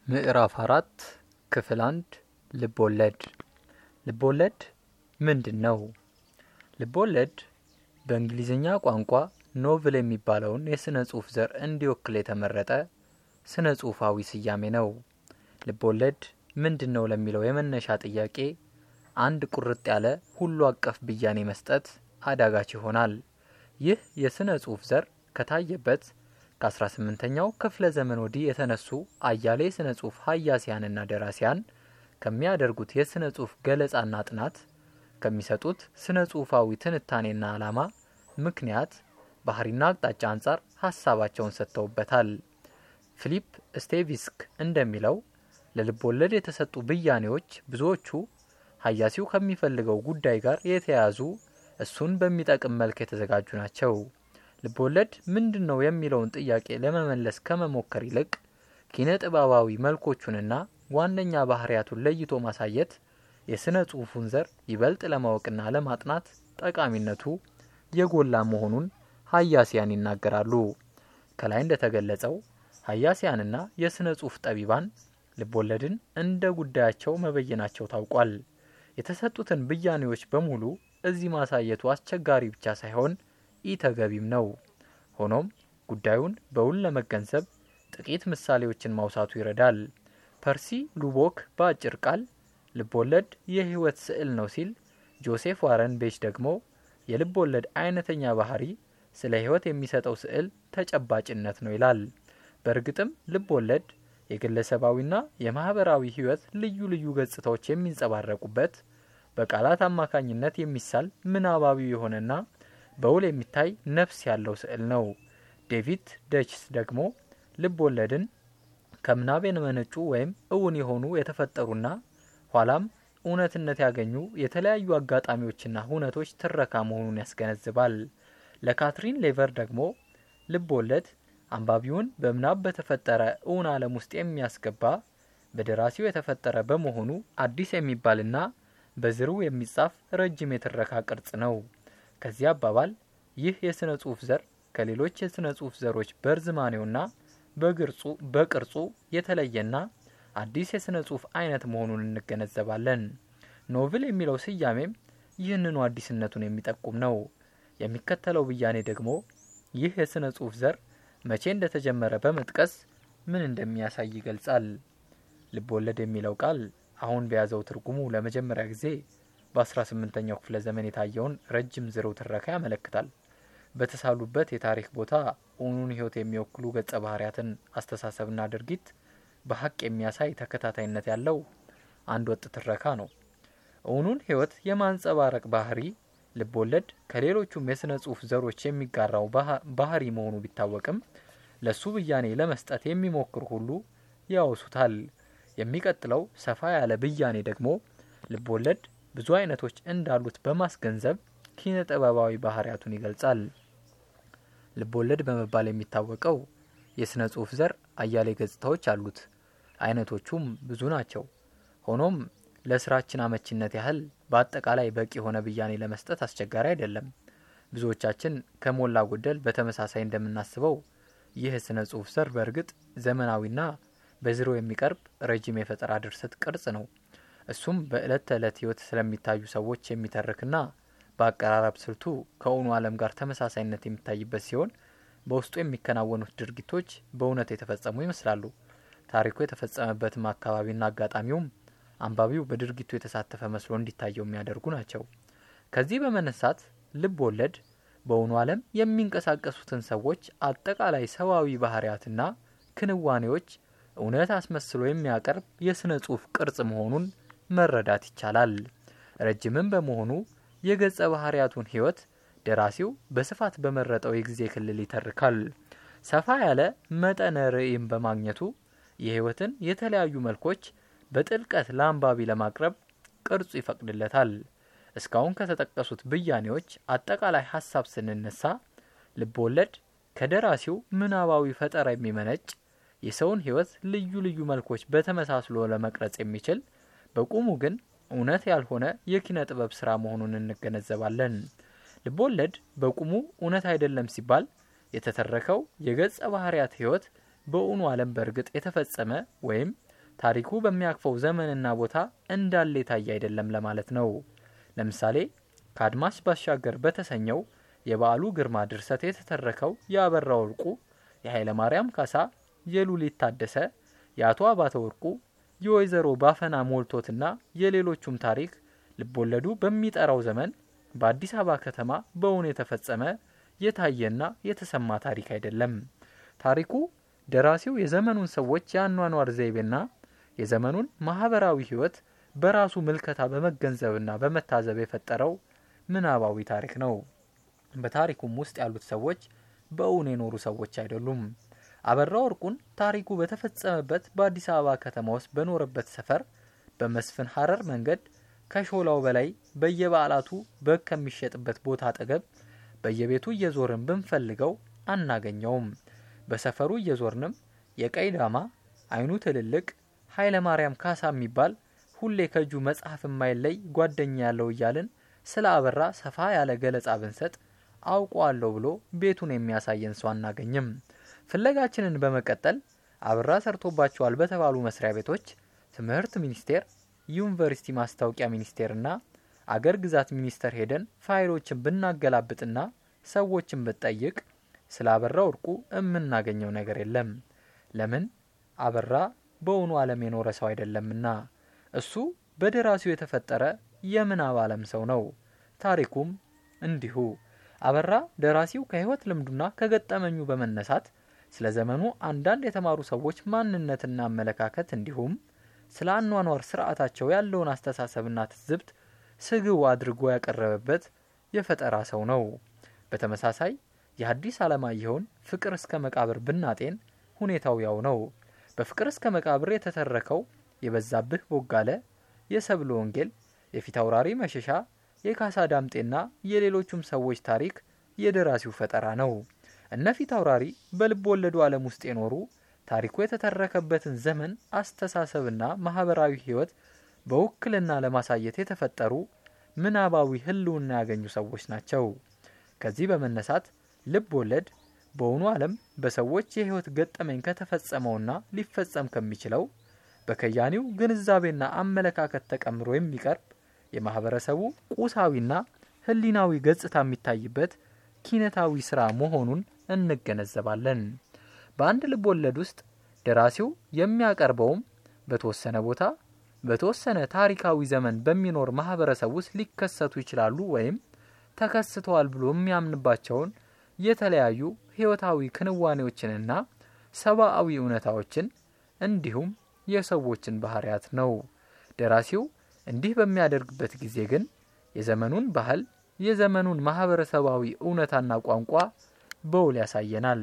ምዕራፍ አራት ክፍል አንድ ልቦለድ ልቦለድ ምንድን ነው? ልቦለድ በእንግሊዝኛ ቋንቋ ኖቭል የሚባለውን የሥነ ጽሑፍ ዘር እንዲወክል የተመረጠ ስነ ጽሑፋዊ ስያሜ ነው። ልቦለድ ምንድን ነው ለሚለው የመነሻ ጥያቄ አንድ ቁርጥ ያለ ሁሉ አቀፍ ብያኔ መስጠት አዳጋች ይሆናል። ይህ የሥነ ጽሑፍ ዘር ከታየበት ከ18ኛው ክፍለ ዘመን ወዲህ የተነሱ አያሌ የሥነ ጽሑፍ ሀያሲያንና ደራሲያን ከሚያደርጉት የሥነ ጽሑፍ ገለጻና ጥናት ከሚሰጡት ስነ ጽሑፋዊ ትንታኔና ዓላማ ምክንያት ባህሪና አቅጣጫ አንጻር ሀሳባቸውን ሰጥተውበታል። ፊሊፕ ስቴቪስክ እንደሚለው ለልብ ወለድ የተሰጡ ብያኔዎች ብዙዎቹ ሀያሲው ከሚፈልገው ጉዳይ ጋር የተያያዙ እሱን በሚጠቅም መልክ የተዘጋጁ ናቸው። ልብ ወለድ ምንድን ነው የሚለውን ጥያቄ ለመመለስ ከመሞከር ይልቅ ኪነ ጥበባዊ መልኮቹንና ዋነኛ ባህሪያቱን ለይቶ ማሳየት የሥነ ጽሑፉን ዘር ይበልጥ ለማወቅና ለማጥናት ጠቃሚነቱ የጎላ መሆኑን ሀያሲያን ይናገራሉ። ከላይ እንደተገለጸው ሀያሲያንና የሥነ ጽሑፍ ጠቢባን ልብ ወለድን እንደ ጉዳያቸው መበየናቸው ታውቋል። የተሰጡትን ብያኔዎች በሙሉ እዚህ ማሳየቱ አስቸጋሪ ብቻ ሳይሆን ኢተገቢም ነው። ሆኖም ጉዳዩን በውል ለመገንዘብ ጥቂት ምሳሌዎችን ማውሳቱ ይረዳል። ፐርሲ ሉቦክ በአጭር ቃል ልብ ወለድ የሕይወት ስዕል ነው ሲል፣ ጆሴፍ ዋረን ቤች ደግሞ የልብ ወለድ አይነተኛ ባህሪ ስለ ሕይወት የሚሰጠው ስዕል ተጨባጭነት ነው ይላል። በእርግጥም ልብ ወለድ የግለሰባዊና የማህበራዊ ሕይወት ልዩ ልዩ ገጽታዎች የሚንጸባረቁበት በቃላት አማካኝነት የሚሳል ምናባዊ የሆነና በውል የሚታይ ነፍስ ያለው ስዕል ነው። ዴቪድ ደችስ ደግሞ ልብ ወለድን ከምናብ የመነጩ ወይም እውን የሆኑ የተፈጠሩና ኋላም እውነትነት ያገኙ የተለያዩ አጋጣሚዎችና ሁነቶች ትረካ መሆኑን ያስገነዝባል። ለካትሪን ሌቨር ደግሞ ልብ ወለድ አንባቢውን በምናብ በተፈጠረ እውን ዓለም ውስጥ የሚያስገባ በደራሲው የተፈጠረ በመሆኑ አዲስ የሚባልና በዝሩ የሚጻፍ ረጅም የትረካ ቅርጽ ነው። ከዚህ አባባል ይህ የሥነ ጽሑፍ ዘር ከሌሎች የሥነ ጽሑፍ ዘሮች በርዝማኔውና በቅርጹ የተለየና አዲስ የሥነ ጽሑፍ አይነት መሆኑን እንገነዘባለን። ኖቭል የሚለው ስያሜም ይህንኑ አዲስነቱን የሚጠቁም ነው። የሚከተለው ብያኔ ደግሞ ይህ የሥነ ጽሑፍ ዘር መቼ እንደተጀመረ በመጥቀስ ምን እንደሚያሳይ ይገልጻል። ልብ ወለድ የሚለው ቃል አሁን በያዘው ትርጉሙ ለመጀመሪያ ጊዜ በ18ኛው ክፍለ ዘመን የታየውን ረጅም ዝርው ትረካ ያመለክታል። በተሳሉበት የታሪክ ቦታ እውኑን ሕይወት የሚወክሉ ገጸ ባህርያትን አስተሳሰብና ድርጊት በሀቅ የሚያሳይ ተከታታይነት ያለው አንድ ወጥ ትረካ ነው። እውኑን ሕይወት የማንጸባረቅ ባህሪ ልብ ወለድ ከሌሎቹም የሥነ ጽሑፍ ዘሮች የሚጋራው ባህሪ መሆኑ ቢታወቅም ለሱ ብያኔ ለመስጠት የሚሞክሩ ሁሉ ያወሱታል። የሚቀጥለው ሰፋ ያለ ብያኔ ደግሞ ልብ ወለድ ብዙ አይነቶች እንዳሉት በማስገንዘብ ኪነ ጥበባዊ ባህሪያቱን ይገልጻል። ልብ ወለድ በመባል የሚታወቀው የሥነ ጽሑፍ ዘር አያሌ ገጽታዎች አሉት። አይነቶቹም ብዙ ናቸው። ሆኖም ለስራችን አመቺነት ያህል በአጠቃላይ በቂ የሆነ ብያኔ ለመስጠት አስቸጋሪ አይደለም። ብዙዎቻችን ከሞላ ጎደል በተመሳሳይ እንደምናስበው ይህ የሥነ ጽሑፍ ዘር በእርግጥ ዘመናዊና በዝሮ የሚቀርብ ረጅም የፈጠራ ድርሰት ቅርጽ ነው። እሱም በዕለት ተዕለት ሕይወት ስለሚታዩ ሰዎች የሚተርክና በአቀራረብ ስልቱ ከእውኑ ዓለም ጋር ተመሳሳይነት የሚታይበት ሲሆን በውስጡ የሚከናወኑት ድርጊቶች በእውነት የተፈጸሙ ይመስላሉ። ታሪኩ የተፈጸመበትም አካባቢና አጋጣሚውም አንባቢው በድርጊቱ የተሳተፈ መስሎ እንዲታየው የሚያደርጉ ናቸው። ከዚህ በመነሳት ልብ ወለድ በእውኑ ዓለም የሚንቀሳቀሱትን ሰዎች አጠቃላይ ሰዋዊ ባህሪያትና ክንዋኔዎች እውነት አስመስሎ የሚያቀርብ የሥነ ጽሑፍ ቅርጽ መሆኑን መረዳት ይቻላል። ረጅምም በመሆኑ የገጸ ባህርያቱን ሕይወት ደራሲው በስፋት በመረጠው የጊዜ ክልል ይተርካል። ሰፋ ያለ መጠነ ርዕይም በማግኘቱ የሕይወትን የተለያዩ መልኮች በጥልቀት ለአንባቢ ለማቅረብ ቅርጹ ይፈቅድለታል። እስካሁን ከተጠቀሱት ብያኔዎች አጠቃላይ ሀሳብ ስንነሳ ልብ ወለድ ከደራሲው ምናባዊ ፈጠራ የሚመነጭ የሰውን ሕይወት ልዩ ልዩ መልኮች በተመሳስሎ ለመቅረጽ የሚችል በቁሙ ግን እውነት ያልሆነ የኪነ ጥበብ ስራ መሆኑን እንገነዘባለን። ልብ ወለድ በቁሙ እውነት አይደለም ሲባል የተተረከው የገጸ ባህርያት ሕይወት በእውኑ ዓለም በእርግጥ የተፈጸመ ወይም ታሪኩ በሚያቅፈው ዘመንና ቦታ እንዳለ የታየ አይደለም ለማለት ነው። ለምሳሌ ከአድማስ ባሻገር በተሰኘው የበዓሉ ግርማ ድርሰት የተተረከው የአበራ ወርቁ፣ የኃይለ ማርያም ካሳ፣ የሉሊት ታደሰ፣ የአቶ አባተ ወርቁ፣ የወይዘሮ ባፈና ሞልቶትና የሌሎቹም ታሪክ ልቦለዱ በሚጠራው ዘመን በአዲስ አበባ ከተማ በእውን የተፈጸመ የታየና የተሰማ ታሪክ አይደለም። ታሪኩ ደራሲው የዘመኑን ሰዎች የአኗኗር ዘይቤና የዘመኑን ማህበራዊ ሕይወት በራሱ ምልከታ በመገንዘብና በመታዘብ የፈጠረው ምናባዊ ታሪክ ነው። በታሪኩም ውስጥ ያሉት ሰዎች በእውን የኖሩ ሰዎች አይደሉም። አበራ ወርቁን ታሪኩ በተፈጸመበት በአዲስ አበባ ከተማ ውስጥ በኖረበት ሰፈር በመስፍን ሀረር መንገድ ከሾላው በላይ በየበዓላቱ በግ ከሚሸጥበት ቦታ አጠገብ በየቤቱ እየዞርን ብንፈልገው አናገኘውም። በሰፈሩ እየዞርንም የቀይ ዳማ አይኑ ትልልቅ ኃይለ ማርያም ካሳ የሚባል ሁሌ ከእጁ መጽሐፍ የማይለይ ጓደኛ ያለው እያልን ስለ አበራ ሰፋ ያለ ገለጻ ብንሰጥ አውቀዋለሁ ብሎ ቤቱን የሚያሳየን ሰው አናገኝም። ፍለጋችንን በመቀጠል አበራ ሰርቶባቸዋል በተባሉ መስሪያ ቤቶች ትምህርት ሚኒስቴር፣ ዩኒቨርሲቲ ማስታወቂያ ሚኒስቴርና አገር ግዛት ሚኒስቴር ሄደን ፋይሎችን ብናገላብጥና ሰዎችን ብንጠይቅ ስለ አበራ ወርቁ የምናገኘው ነገር የለም። ለምን? አበራ በእውኑ ዓለም የኖረ ሰው አይደለምና። እሱ በደራሲው የተፈጠረ የምናብ ዓለም ሰው ነው። ታሪኩም እንዲሁ። አበራ ደራሲው ከሕይወት ልምዱና ከገጠመኙ በመነሳት ስለ ዘመኑ አንዳንድ የተማሩ ሰዎች ማንነትና አመለካከት እንዲሁም ስለ አኗኗር ስርዓታቸው ያለውን አስተሳሰብና ትዝብት ስግው አድርጎ ያቀረበበት የፈጠራ ሰው ነው። በተመሳሳይ የሐዲስ ዓለማየሁን ፍቅር እስከ መቃብር ብናጤን ሁኔታው ያው ነው። በፍቅር እስከ መቃብር የተተረከው የበዛብህ ቦጋለ፣ የሰብለ ወንጌል፣ የፊት አውራሪ መሸሻ፣ የካሳ ዳምጤና የሌሎቹም ሰዎች ታሪክ የደራሲው ፈጠራ ነው። እነ ፊት አውራሪ በልብ ወለዱ ዓለም ውስጥ የኖሩ ታሪኩ የተተረከበትን ዘመን አስተሳሰብና ማህበራዊ ሕይወት በውክልና ለማሳየት የተፈጠሩ ምናባዊ ህልውና ያገኙ ሰዎች ናቸው። ከዚህ በመነሳት ልብ ወለድ በእውኑ ዓለም በሰዎች የህይወት ገጠመኝ ከተፈጸመውና ሊፈጸም ከሚችለው በከያኒው ግንዛቤና አመለካከት ተቀምሮ የሚቀርብ የማህበረሰቡ ቁሳዊና ህሊናዊ ገጽታ የሚታይበት ኪነታዊ ስራ መሆኑን እንገነዘባለን። በአንድ ልብ ወለድ ውስጥ ደራሲው የሚያቀርበውም በተወሰነ ቦታ በተወሰነ ታሪካዊ ዘመን በሚኖር ማህበረሰብ ውስጥ ሊከሰቱ ይችላሉ ወይም ተከስተዋል ብሎ የሚያምንባቸውን የተለያዩ ህይወታዊ ክንዋኔዎችንና ሰብአዊ እውነታዎችን እንዲሁም የሰዎችን ባህሪያት ነው። ደራሲው እንዲህ በሚያደርግበት ጊዜ ግን የዘመኑን ባህል፣ የዘመኑን ማህበረሰባዊ እውነታና ቋንቋ በውል ያሳየናል።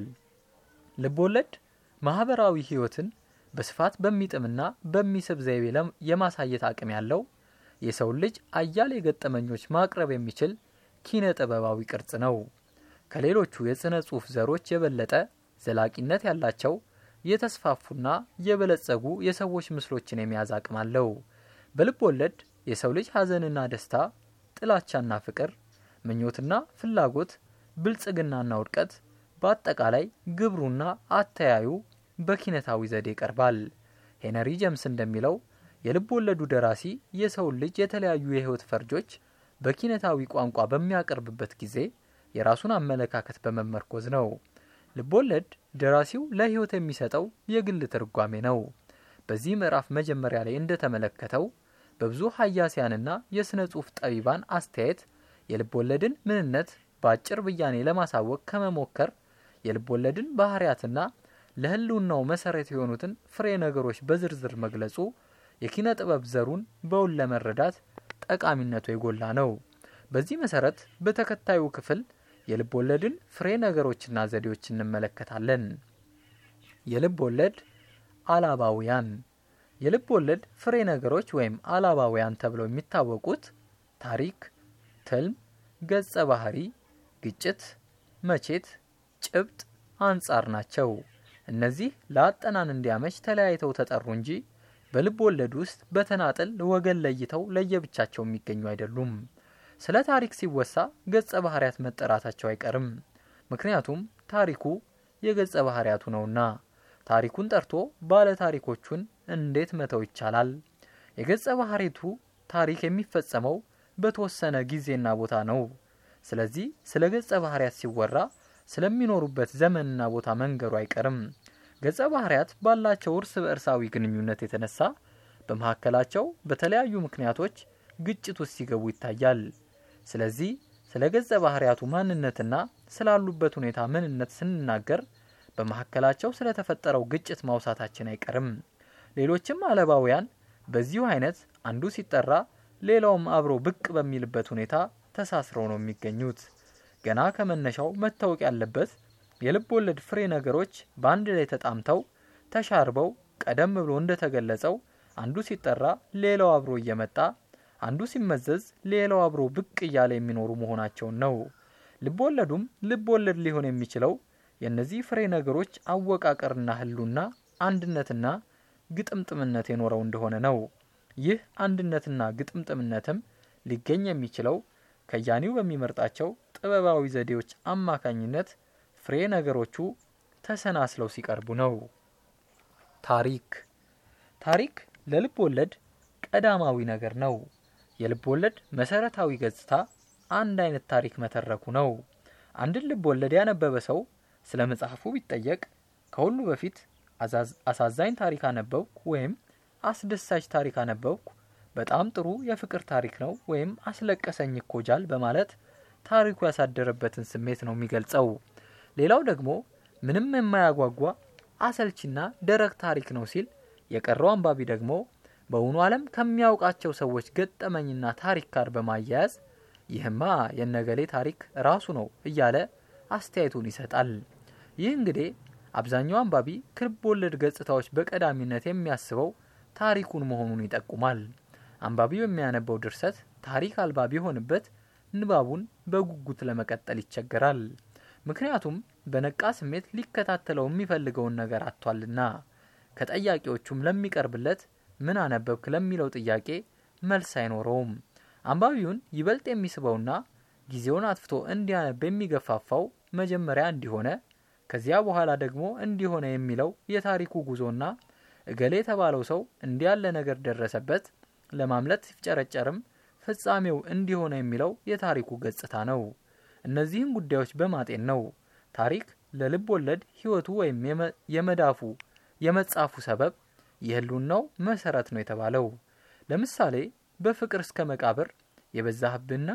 ልቦለድ ማህበራዊ ህይወትን በስፋት በሚጥምና በሚስብ ዘይቤ የማሳየት አቅም ያለው የሰውን ልጅ አያሌ ገጠመኞች ማቅረብ የሚችል ኪነ ጥበባዊ ቅርጽ ነው። ከሌሎቹ የሥነ ጽሑፍ ዘሮች የበለጠ ዘላቂነት ያላቸው የተስፋፉና የበለጸጉ የሰዎች ምስሎችን የመያዝ አቅም አለው። በልብ ወለድ የሰው ልጅ ሐዘንና ደስታ፣ ጥላቻና ፍቅር፣ ምኞትና ፍላጎት፣ ብልጽግናና ውድቀት፣ በአጠቃላይ ግብሩና አተያዩ በኪነታዊ ዘዴ ይቀርባል። ሄነሪ ጀምስ እንደሚለው የልብ ወለዱ ደራሲ የሰውን ልጅ የተለያዩ የህይወት ፈርጆች በኪነታዊ ቋንቋ በሚያቀርብበት ጊዜ የራሱን አመለካከት በመመርኮዝ ነው። ልቦለድ ደራሲው ለህይወት የሚሰጠው የግል ትርጓሜ ነው። በዚህ ምዕራፍ መጀመሪያ ላይ እንደተመለከተው በብዙ ሀያሲያንና የሥነ ጽሑፍ ጠቢባን አስተያየት የልቦለድን ምንነት በአጭር ብያኔ ለማሳወቅ ከመሞከር የልቦለድን ባህሪያትና ለህልውናው መሰረት የሆኑትን ፍሬ ነገሮች በዝርዝር መግለጹ የኪነ ጥበብ ዘሩን በውል ለመረዳት ጠቃሚነቱ የጎላ ነው። በዚህ መሰረት በተከታዩ ክፍል የልብ ወለድን ፍሬ ነገሮችና ዘዴዎች እንመለከታለን። የልብ ወለድ አላባውያን የልብ ወለድ ፍሬ ነገሮች ወይም አላባውያን ተብለው የሚታወቁት ታሪክ፣ ትልም፣ ገጸ ባህሪ፣ ግጭት፣ መቼት፣ ጭብጥ፣ አንጻር ናቸው። እነዚህ ለአጠናን እንዲያመች ተለያይተው ተጠሩ እንጂ በልብ ወለድ ውስጥ በተናጠል ወገን ለይተው ለየብቻቸው የሚገኙ አይደሉም። ስለ ታሪክ ሲወሳ ገጸ ባህሪያት መጠራታቸው አይቀርም። ምክንያቱም ታሪኩ የገጸ ባህሪያቱ ነውና። ታሪኩን ጠርቶ ባለ ታሪኮቹን እንዴት መተው ይቻላል? የገጸ ባህሪቱ ታሪክ የሚፈጸመው በተወሰነ ጊዜና ቦታ ነው። ስለዚህ ስለ ገጸ ባህሪያት ሲወራ ስለሚኖሩበት ዘመንና ቦታ መንገሩ አይቀርም። ገጸ ባህሪያት ባላቸው እርስ በእርሳዊ ግንኙነት የተነሳ በመካከላቸው በተለያዩ ምክንያቶች ግጭት ውስጥ ሲገቡ ይታያል። ስለዚህ ስለ ገጸ ባህሪያቱ ማንነትና ስላሉበት ሁኔታ ምንነት ስንናገር በመካከላቸው ስለተፈጠረው ግጭት ማውሳታችን አይቀርም። ሌሎችም አለባውያን በዚሁ አይነት አንዱ ሲጠራ ሌላውም አብሮ ብቅ በሚልበት ሁኔታ ተሳስረው ነው የሚገኙት። ገና ከመነሻው መታወቅ ያለበት የልብ ወለድ ፍሬ ነገሮች በአንድ ላይ ተጣምተው ተሻርበው ቀደም ብሎ እንደተገለጸው አንዱ ሲጠራ ሌላው አብሮ እየመጣ አንዱ ሲመዘዝ ሌላው አብሮ ብቅ እያለ የሚኖሩ መሆናቸውን ነው። ልብ ወለዱም ልብ ወለድ ሊሆን የሚችለው የእነዚህ ፍሬ ነገሮች አወቃቀርና ህሉና አንድነትና ግጥምጥምነት የኖረው እንደሆነ ነው። ይህ አንድነትና ግጥምጥምነትም ሊገኝ የሚችለው ከያኒው በሚመርጣቸው ጥበባዊ ዘዴዎች አማካኝነት ፍሬ ነገሮቹ ተሰናስለው ሲቀርቡ ነው። ታሪክ ታሪክ ለልብ ወለድ ቀዳማዊ ነገር ነው። የልብ ወለድ መሰረታዊ ገጽታ አንድ አይነት ታሪክ መተረኩ ነው። አንድን ልብ ወለድ ያነበበ ሰው ስለ መጽሐፉ ቢጠየቅ ከሁሉ በፊት አሳዛኝ ታሪክ አነበብኩ ወይም አስደሳች ታሪክ አነበብኩ፣ በጣም ጥሩ የፍቅር ታሪክ ነው ወይም አስለቀሰኝ እኮ ጃል በማለት ታሪኩ ያሳደረበትን ስሜት ነው የሚገልጸው። ሌላው ደግሞ ምንም የማያጓጓ አሰልቺና ደረቅ ታሪክ ነው ሲል፣ የቀረው አንባቢ ደግሞ በእውኑ ዓለም ከሚያውቃቸው ሰዎች ገጠመኝና ታሪክ ጋር በማያያዝ ይህማ የነገሌ ታሪክ ራሱ ነው እያለ አስተያየቱን ይሰጣል። ይህ እንግዲህ አብዛኛው አንባቢ ከልብ ወለድ ገጽታዎች በቀዳሚነት የሚያስበው ታሪኩን መሆኑን ይጠቁማል። አንባቢው የሚያነበው ድርሰት ታሪክ አልባ ቢሆንበት ንባቡን በጉጉት ለመቀጠል ይቸገራል። ምክንያቱም በነቃ ስሜት ሊከታተለው የሚፈልገውን ነገር አጥቷልና። ከጠያቂዎቹም ለሚቀርብለት ምን አነበብክ ለሚለው ጥያቄ መልስ አይኖረውም። አንባቢውን ይበልጥ የሚስበውና ጊዜውን አጥፍቶ እንዲያነብ የሚገፋፋው መጀመሪያ እንዲሆነ ከዚያ በኋላ ደግሞ እንዲሆነ የሚለው የታሪኩ ጉዞና እገሌ የተባለው ሰው እንዲያለ ነገር ደረሰበት ለማምለጥ ሲፍጨረጨርም ፍጻሜው እንዲሆነ የሚለው የታሪኩ ገጽታ ነው። እነዚህን ጉዳዮች በማጤን ነው ታሪክ ለልብ ወለድ ሕይወቱ ወይም የመዳፉ የመጻፉ ሰበብ የህልውናው መሰረት ነው የተባለው። ለምሳሌ በፍቅር እስከ መቃብር የበዛህብና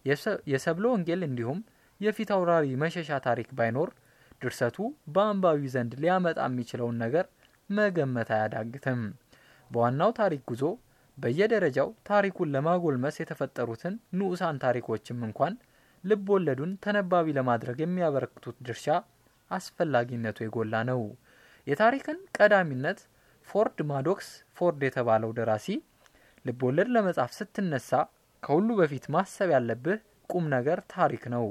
የሰብለ ወንጌል እንዲሁም የፊት አውራሪ መሸሻ ታሪክ ባይኖር ድርሰቱ በአንባቢው ዘንድ ሊያመጣ የሚችለውን ነገር መገመት አያዳግትም። በዋናው ታሪክ ጉዞ በየደረጃው ታሪኩን ለማጎልመስ የተፈጠሩትን ንዑሳን ታሪኮችም እንኳን ልብ ወለዱን ተነባቢ ለማድረግ የሚያበረክቱት ድርሻ አስፈላጊነቱ የጎላ ነው። የታሪክን ቀዳሚነት ፎርድ ማዶክስ ፎርድ የተባለው ደራሲ ልብ ወለድ ለመጻፍ ስትነሳ ከሁሉ በፊት ማሰብ ያለብህ ቁም ነገር ታሪክ ነው።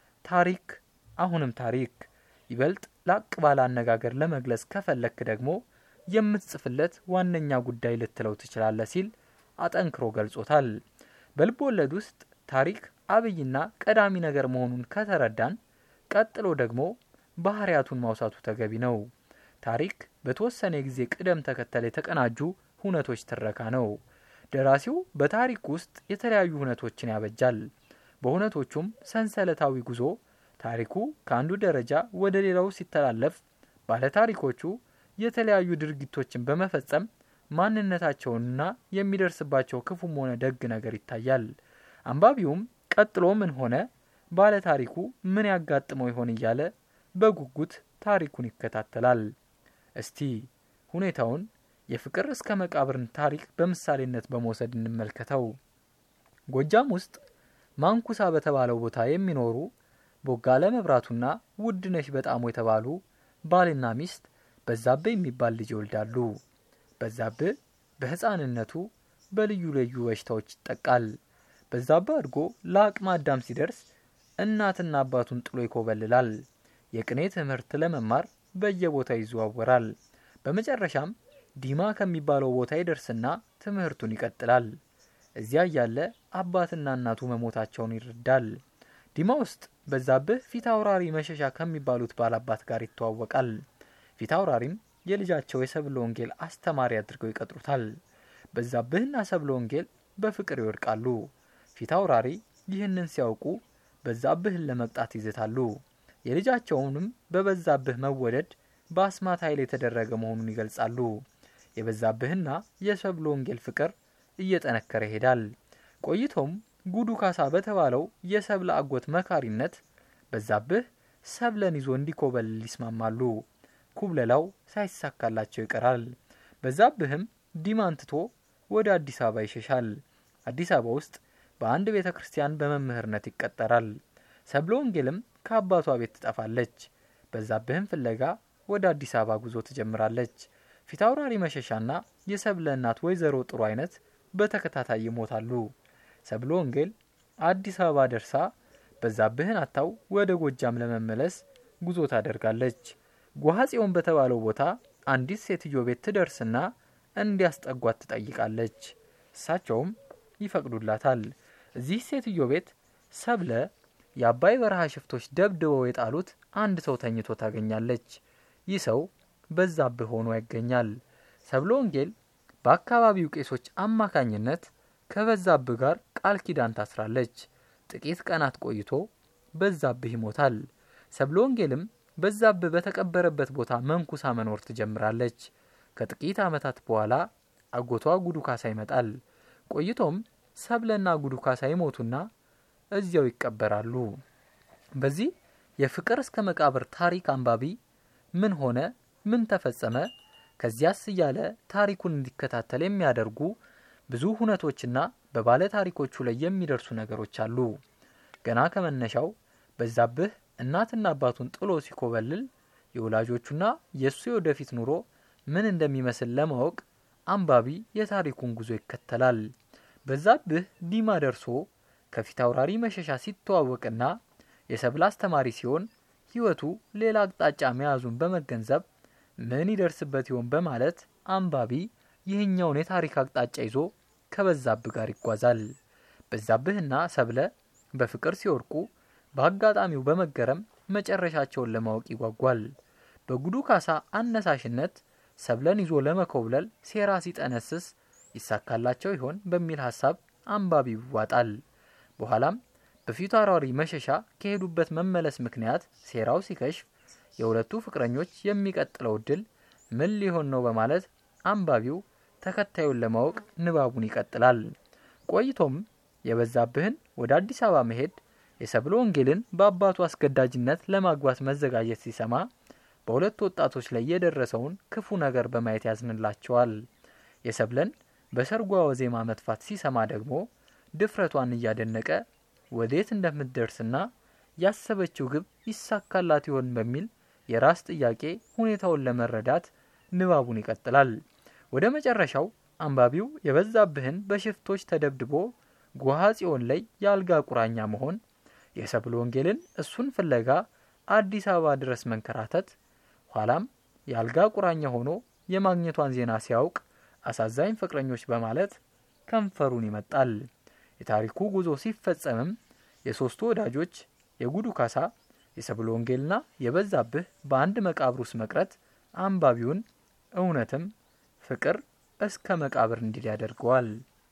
ታሪክ አሁንም ታሪክ ይበልጥ ላቅ ባለ አነጋገር ለመግለጽ ከፈለክ ደግሞ የምትጽፍለት ዋነኛ ጉዳይ ልትለው ትችላለህ ሲል አጠንክሮ ገልጾታል። በልብ ወለድ ውስጥ ታሪክ አብይና ቀዳሚ ነገር መሆኑን ከተረዳን ቀጥሎ ደግሞ ባህሪያቱን ማውሳቱ ተገቢ ነው። ታሪክ በተወሰነ የጊዜ ቅደም ተከተል የተቀናጁ ሁነቶች ትረካ ነው። ደራሲው በታሪክ ውስጥ የተለያዩ ሁነቶችን ያበጃል። በሁነቶቹም ሰንሰለታዊ ጉዞ ታሪኩ ከአንዱ ደረጃ ወደ ሌላው ሲተላለፍ ባለታሪኮቹ የተለያዩ ድርጊቶችን በመፈጸም ማንነታቸውንና የሚደርስባቸው ክፉም ሆነ ደግ ነገር ይታያል። አንባቢውም ቀጥሎ ምን ሆነ፣ ባለታሪኩ ምን ያጋጥመው ይሆን እያለ በጉጉት ታሪኩን ይከታተላል። እስቲ ሁኔታውን የፍቅር እስከ መቃብርን ታሪክ በምሳሌነት በመውሰድ እንመልከተው። ጎጃም ውስጥ ማንኩሳ በተባለው ቦታ የሚኖሩ ቦጋለ መብራቱና ውድነሽ በጣሙ የተባሉ ባልና ሚስት በዛብህ የሚባል ልጅ ይወልዳሉ። በዛብህ በሕፃንነቱ በልዩ ልዩ በሽታዎች ይጠቃል። በዛብህ አድጎ ለአቅመ አዳም ሲደርስ እናትና አባቱን ጥሎ ይኮበልላል። የቅኔ ትምህርት ለመማር በየቦታው ይዘዋወራል። በመጨረሻም ዲማ ከሚባለው ቦታ ይደርስና ትምህርቱን ይቀጥላል። እዚያ እያለ አባትና እናቱ መሞታቸውን ይረዳል። ዲማ ውስጥ በዛብህ ፊት አውራሪ መሸሻ ከሚባሉት ባላባት ጋር ይተዋወቃል። ፊት አውራሪም የልጃቸው የሰብለ ወንጌል አስተማሪ አድርገው ይቀጥሩታል። በዛብህና ሰብለ ወንጌል በፍቅር ይወድቃሉ። ፊት አውራሪ ይህንን ሲያውቁ በዛብህን ለመቅጣት ይዝታሉ። የልጃቸውንም በበዛብህ መወደድ በአስማት ኃይል የተደረገ መሆኑን ይገልጻሉ። የበዛብህና የሰብለ ወንጌል ፍቅር እየጠነከረ ይሄዳል። ቆይቶም ጉዱ ካሳ በተባለው የሰብለ አጎት መካሪነት በዛብህ ሰብለን ይዞ እንዲኮበልል ይስማማሉ። ኩብለላው ሳይሳካላቸው ይቀራል። በዛብህም ዲማን ትቶ ወደ አዲስ አበባ ይሸሻል። አዲስ አበባ ውስጥ በአንድ ቤተ ክርስቲያን በመምህርነት ይቀጠራል። ሰብለ ወንጌልም ከአባቷ ቤት ትጠፋለች። በዛብህም ፍለጋ ወደ አዲስ አበባ ጉዞ ትጀምራለች። ፊታውራሪ መሸሻና የሰብለ እናት ወይዘሮ ጥሩ አይነት በተከታታይ ይሞታሉ። ሰብለ ወንጌል አዲስ አበባ ደርሳ በዛብህን አታው ወደ ጎጃም ለመመለስ ጉዞ ታደርጋለች። ጓሐጽዮን በተባለው ቦታ አንዲት ሴትዮ ቤት ትደርስና እንዲያስጠጓት ትጠይቃለች። እሳቸውም ይፈቅዱላታል። እዚህ ሴትዮ ቤት ሰብለ የአባይ በረሃ ሽፍቶች ደብድበው የጣሉት አንድ ሰው ተኝቶ ታገኛለች። ይህ ሰው በዛብህ ሆኖ ይገኛል። ሰብለ ወንጌል በአካባቢው ቄሶች አማካኝነት ከበዛብህ ጋር ቃል ኪዳን ታስራለች። ጥቂት ቀናት ቆይቶ በዛብህ ይሞታል። ሰብለ ወንጌልም በዛብህ በተቀበረበት ቦታ መንኩሳ መኖር ትጀምራለች። ከጥቂት ዓመታት በኋላ አጎቷ ጉዱ ካሳ ይመጣል። ቆይቶም ሰብለና ጉዱ ካሳ ይሞቱና እዚያው ይቀበራሉ። በዚህ የፍቅር እስከ መቃብር ታሪክ አንባቢ ምን ሆነ፣ ምን ተፈጸመ፣ ከዚያስ እያለ ታሪኩን እንዲከታተል የሚያደርጉ ብዙ ሁነቶችና በባለ ታሪኮቹ ላይ የሚደርሱ ነገሮች አሉ። ገና ከመነሻው በዛብህ እናትና አባቱን ጥሎ ሲኮበልል የወላጆቹና የእሱ የወደፊት ኑሮ ምን እንደሚመስል ለማወቅ አንባቢ የታሪኩን ጉዞ ይከተላል። በዛብህ ዲማ ደርሶ ከፊት አውራሪ መሸሻ ሲተዋወቅና የሰብል አስተማሪ ሲሆን ሕይወቱ ሌላ አቅጣጫ መያዙን በመገንዘብ ምን ይደርስበት ይሆን በማለት አንባቢ ይህኛውን የታሪክ አቅጣጫ ይዞ ከበዛብህ ጋር ይጓዛል። በዛብህና ሰብለ በፍቅር ሲወርቁ በአጋጣሚው በመገረም መጨረሻቸውን ለማወቅ ይጓጓል። በጉዱ ካሳ አነሳሽነት ሰብለን ይዞ ለመኮብለል ሴራ ሲጠነስስ ይሳካላቸው ይሆን በሚል ሀሳብ አንባቢው ይዋጣል። በኋላም በፊቱ አውራሪ መሸሻ ከሄዱበት መመለስ ምክንያት ሴራው ሲከሽፍ የሁለቱ ፍቅረኞች የሚቀጥለው እድል ምን ሊሆን ነው በማለት አንባቢው ተከታዩን ለማወቅ ንባቡን ይቀጥላል። ቆይቶም የበዛብህን ወደ አዲስ አበባ መሄድ የሰብለ ወንጌልን በአባቱ አስገዳጅነት ለማግባት መዘጋጀት ሲሰማ በሁለት ወጣቶች ላይ የደረሰውን ክፉ ነገር በማየት ያዝንላቸዋል። የሰብለን በሰርጓ ወዜማ መጥፋት ሲሰማ ደግሞ ድፍረቷን እያደነቀ ወዴት እንደምትደርስና ያሰበችው ግብ ይሳካላት ይሆን በሚል የራስ ጥያቄ ሁኔታውን ለመረዳት ንባቡን ይቀጥላል። ወደ መጨረሻው አንባቢው የበዛብህን በሽፍቶች ተደብድቦ ጎሃ ጽዮን ላይ የአልጋ ቁራኛ መሆን፣ የሰብለ ወንጌልን እሱን ፍለጋ አዲስ አበባ ድረስ መንከራተት፣ ኋላም የአልጋ ቁራኛ ሆኖ የማግኘቷን ዜና ሲያውቅ አሳዛኝ ፍቅረኞች በማለት ከንፈሩን ይመጣል። የታሪኩ ጉዞ ሲፈጸምም የሶስቱ ወዳጆች የጉዱ ካሳ፣ የሰብለ ወንጌልና የበዛብህ በአንድ መቃብር ውስጥ መቅረት አንባቢውን እውነትም ፍቅር እስከ መቃብር እንዲል ያደርገዋል።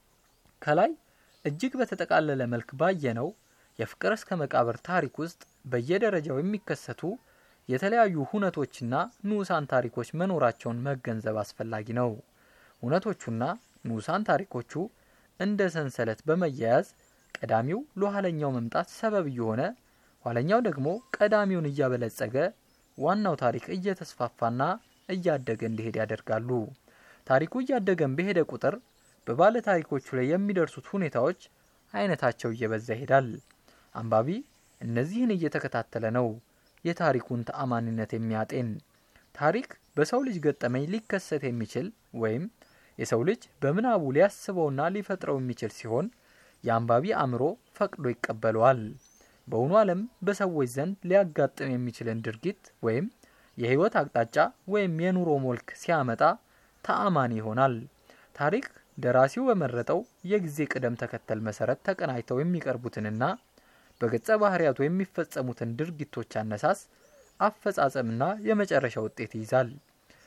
ከላይ እጅግ በተጠቃለለ መልክ ባየነው የፍቅር እስከ መቃብር ታሪክ ውስጥ በየደረጃው የሚከሰቱ የተለያዩ ሁነቶችና ንዑሳን ታሪኮች መኖራቸውን መገንዘብ አስፈላጊ ነው። ሁነቶቹና ንዑሳን ታሪኮቹ እንደ ሰንሰለት በመያያዝ ቀዳሚው ለኋለኛው መምጣት ሰበብ እየሆነ ኋለኛው ደግሞ ቀዳሚውን እያበለጸገ ዋናው ታሪክ እየተስፋፋና እያደገ እንዲሄድ ያደርጋሉ። ታሪኩ እያደገን በሄደ ቁጥር በባለ ታሪኮቹ ላይ የሚደርሱት ሁኔታዎች አይነታቸው እየበዛ ይሄዳል። አንባቢ እነዚህን እየተከታተለ ነው የታሪኩን ተአማኒነት የሚያጤን። ታሪክ በሰው ልጅ ገጠመኝ ሊከሰት የሚችል ወይም የሰው ልጅ በምናቡ ሊያስበውና ሊፈጥረው የሚችል ሲሆን የአንባቢ አእምሮ ፈቅዶ ይቀበለዋል። በእውኑ ዓለም በሰዎች ዘንድ ሊያጋጥም የሚችልን ድርጊት ወይም የህይወት አቅጣጫ ወይም የኑሮ ሞልክ ሲያመጣ ተአማኒ ይሆናል። ታሪክ ደራሲው በመረጠው የጊዜ ቅደም ተከተል መሰረት ተቀናጅተው የሚቀርቡትንና በገጸ ባህርያቱ የሚፈጸሙትን ድርጊቶች አነሳስ፣ አፈጻጸምና የመጨረሻ ውጤት ይይዛል።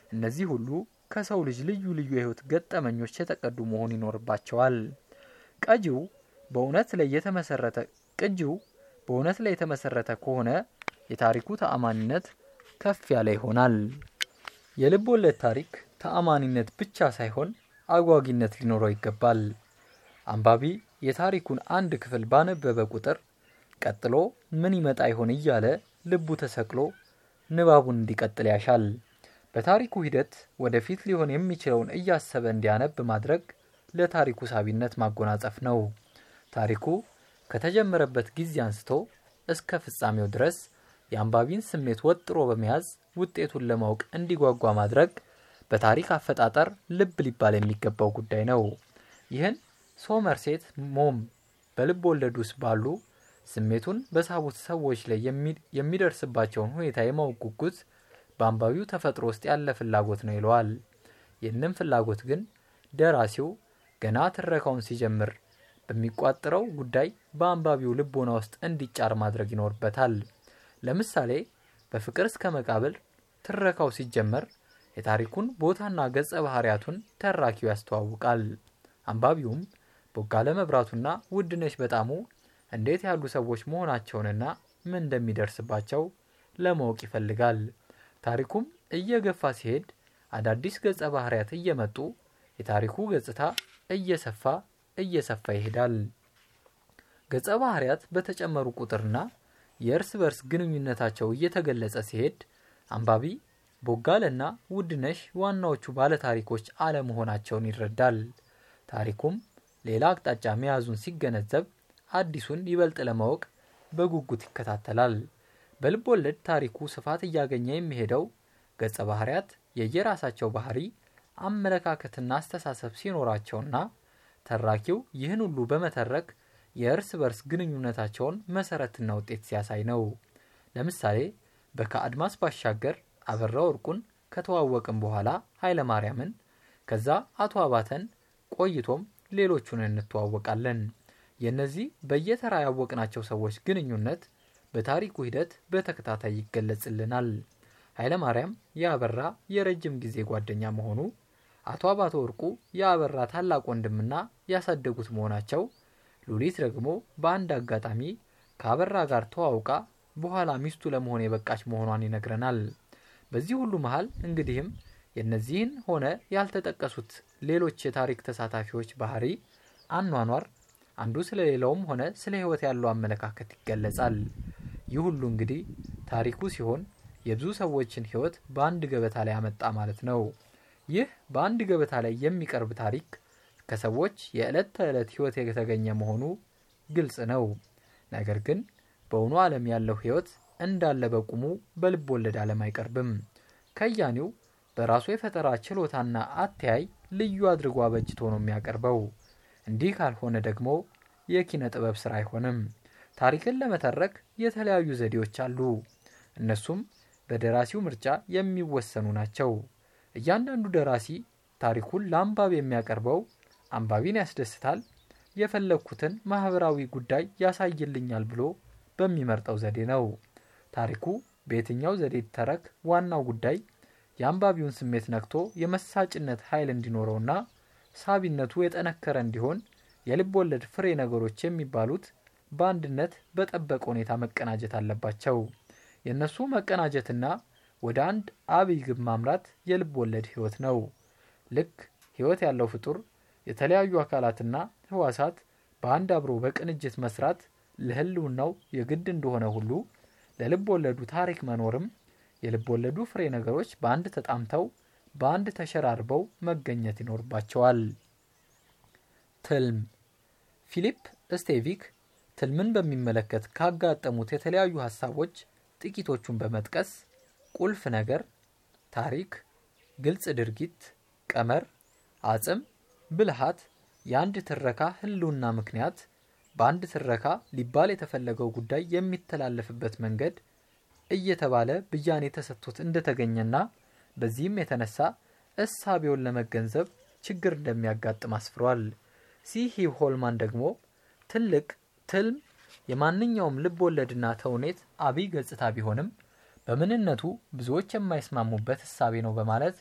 እነዚህ ሁሉ ከሰው ልጅ ልዩ ልዩ የህይወት ገጠመኞች የተቀዱ መሆን ይኖርባቸዋል። ቀጂው በእውነት ላይ የተመሰረተ ቅጂው በእውነት ላይ የተመሰረተ ከሆነ የታሪኩ ተአማኒነት ከፍ ያለ ይሆናል። የልብ ወለድ ታሪክ ተአማኒነት ብቻ ሳይሆን አጓጊነት ሊኖረው ይገባል። አንባቢ የታሪኩን አንድ ክፍል ባነበበ ቁጥር ቀጥሎ ምን ይመጣ ይሆን እያለ ልቡ ተሰቅሎ ንባቡን እንዲቀጥል ያሻል። በታሪኩ ሂደት ወደፊት ሊሆን የሚችለውን እያሰበ እንዲያነብ ማድረግ ለታሪኩ ሳቢነት ማጎናጸፍ ነው። ታሪኩ ከተጀመረበት ጊዜ አንስቶ እስከ ፍጻሜው ድረስ የአንባቢን ስሜት ወጥሮ በመያዝ ውጤቱን ለማወቅ እንዲጓጓ ማድረግ በታሪክ አፈጣጠር ልብ ሊባል የሚገባው ጉዳይ ነው። ይህን ሶመርሴት ሞም በልብ ወለድ ውስጥ ባሉ ስሜቱን በሳቡት ሰዎች ላይ የሚደርስባቸውን ሁኔታ የማወቅ ጉጉት በአንባቢው ተፈጥሮ ውስጥ ያለ ፍላጎት ነው ይለዋል። ይህንም ፍላጎት ግን ደራሲው ገና ትረካውን ሲጀምር በሚቋጥረው ጉዳይ በአንባቢው ልቦና ውስጥ እንዲጫር ማድረግ ይኖርበታል። ለምሳሌ በፍቅር እስከ መቃብር ትረካው ሲጀመር የታሪኩን ቦታና ገጸ ባህሪያቱን ተራኪው ያስተዋውቃል። አንባቢውም ቦጋለ መብራቱና ውድነሽ በጣሙ እንዴት ያሉ ሰዎች መሆናቸውንና ምን እንደሚደርስባቸው ለማወቅ ይፈልጋል። ታሪኩም እየገፋ ሲሄድ አዳዲስ ገጸ ባህሪያት እየመጡ የታሪኩ ገጽታ እየሰፋ እየሰፋ ይሄዳል። ገጸ ባህሪያት በተጨመሩ ቁጥርና የእርስ በርስ ግንኙነታቸው እየተገለጸ ሲሄድ አንባቢ ቦጋለና ውድነሽ ዋናዎቹ ባለታሪኮች አለመሆናቸውን ይረዳል። ታሪኩም ሌላ አቅጣጫ መያዙን ሲገነዘብ አዲሱን ይበልጥ ለማወቅ በጉጉት ይከታተላል። በልብ ወለድ ታሪኩ ስፋት እያገኘ የሚሄደው ገጸ ባህሪያት የየራሳቸው ባህሪ፣ አመለካከትና አስተሳሰብ ሲኖራቸውና ተራኪው ይህን ሁሉ በመተረክ የእርስ በርስ ግንኙነታቸውን መሰረትና ውጤት ሲያሳይ ነው። ለምሳሌ በከአድማስ ባሻገር አበራ ወርቁን ከተዋወቅን በኋላ ኃይለ ማርያምን፣ ከዛ አቶ አባተን፣ ቆይቶም ሌሎቹን እንተዋወቃለን። የእነዚህ በየተራ ያወቅናቸው ሰዎች ግንኙነት በታሪኩ ሂደት በተከታታይ ይገለጽልናል። ኃይለ ማርያም የአበራ የረጅም ጊዜ ጓደኛ መሆኑ፣ አቶ አባተ ወርቁ የአበራ ታላቅ ወንድምና ያሳደጉት መሆናቸው፣ ሉሊት ደግሞ በአንድ አጋጣሚ ከአበራ ጋር ተዋውቃ በኋላ ሚስቱ ለመሆን የበቃች መሆኗን ይነግረናል። በዚህ ሁሉ መሀል እንግዲህም የእነዚህን ሆነ ያልተጠቀሱት ሌሎች የታሪክ ተሳታፊዎች ባህሪ፣ አኗኗር አንዱ ስለ ሌላውም ሆነ ስለ ሕይወት ያለው አመለካከት ይገለጻል። ይህ ሁሉ እንግዲህ ታሪኩ ሲሆን የብዙ ሰዎችን ሕይወት በአንድ ገበታ ላይ ያመጣ ማለት ነው። ይህ በአንድ ገበታ ላይ የሚቀርብ ታሪክ ከሰዎች የዕለት ተዕለት ሕይወት የተገኘ መሆኑ ግልጽ ነው። ነገር ግን በእውኑ ዓለም ያለው ሕይወት እንዳለ በቁሙ በልብ ወለድ ዓለም አይቀርብም። ከያኒው በራሱ የፈጠራ ችሎታና አተያይ ልዩ አድርጎ አበጅቶ ነው የሚያቀርበው። እንዲህ ካልሆነ ደግሞ የኪነ ጥበብ ስራ አይሆንም። ታሪክን ለመተረክ የተለያዩ ዘዴዎች አሉ። እነሱም በደራሲው ምርጫ የሚወሰኑ ናቸው። እያንዳንዱ ደራሲ ታሪኩን ለአንባቢ የሚያቀርበው አንባቢን ያስደስታል፣ የፈለግኩትን ማህበራዊ ጉዳይ ያሳይልኛል ብሎ በሚመርጠው ዘዴ ነው። ታሪኩ በየትኛው ዘዴ ይተረክ፣ ዋናው ጉዳይ የአንባቢውን ስሜት ነክቶ የመሳጭነት ኃይል እንዲኖረውና ሳቢነቱ የጠነከረ እንዲሆን የልብ ወለድ ፍሬ ነገሮች የሚባሉት በአንድነት በጠበቀ ሁኔታ መቀናጀት አለባቸው። የእነሱ መቀናጀትና ወደ አንድ አብይ ግብ ማምራት የልብ ወለድ ህይወት ነው። ልክ ህይወት ያለው ፍጡር የተለያዩ አካላትና ህዋሳት በአንድ አብሮ በቅንጅት መስራት ለህልውናው የግድ እንደሆነ ሁሉ ለልብ ወለዱ ታሪክ መኖርም የልብ ወለዱ ፍሬ ነገሮች በአንድ ተጣምተው በአንድ ተሸራርበው መገኘት ይኖርባቸዋል። ትልም ፊሊፕ ስቴቪክ ትልምን በሚመለከት ካጋጠሙት የተለያዩ ሀሳቦች ጥቂቶቹን በመጥቀስ ቁልፍ ነገር፣ ታሪክ፣ ግልጽ ድርጊት፣ ቀመር፣ አጽም፣ ብልሃት፣ የአንድ ትረካ ህልውና ምክንያት፣ በአንድ ትረካ ሊባል የተፈለገው ጉዳይ የሚተላለፍበት መንገድ እየተባለ ብያኔ ተሰጥቶት እንደተገኘና በዚህም የተነሳ እሳቤውን ለመገንዘብ ችግር እንደሚያጋጥም አስፍሯል። ሲሂ ሆልማን ደግሞ ትልቅ ትልም የማንኛውም ልብ ወለድና ተውኔት አብይ ገጽታ ቢሆንም በምንነቱ ብዙዎች የማይስማሙበት እሳቤ ነው በማለት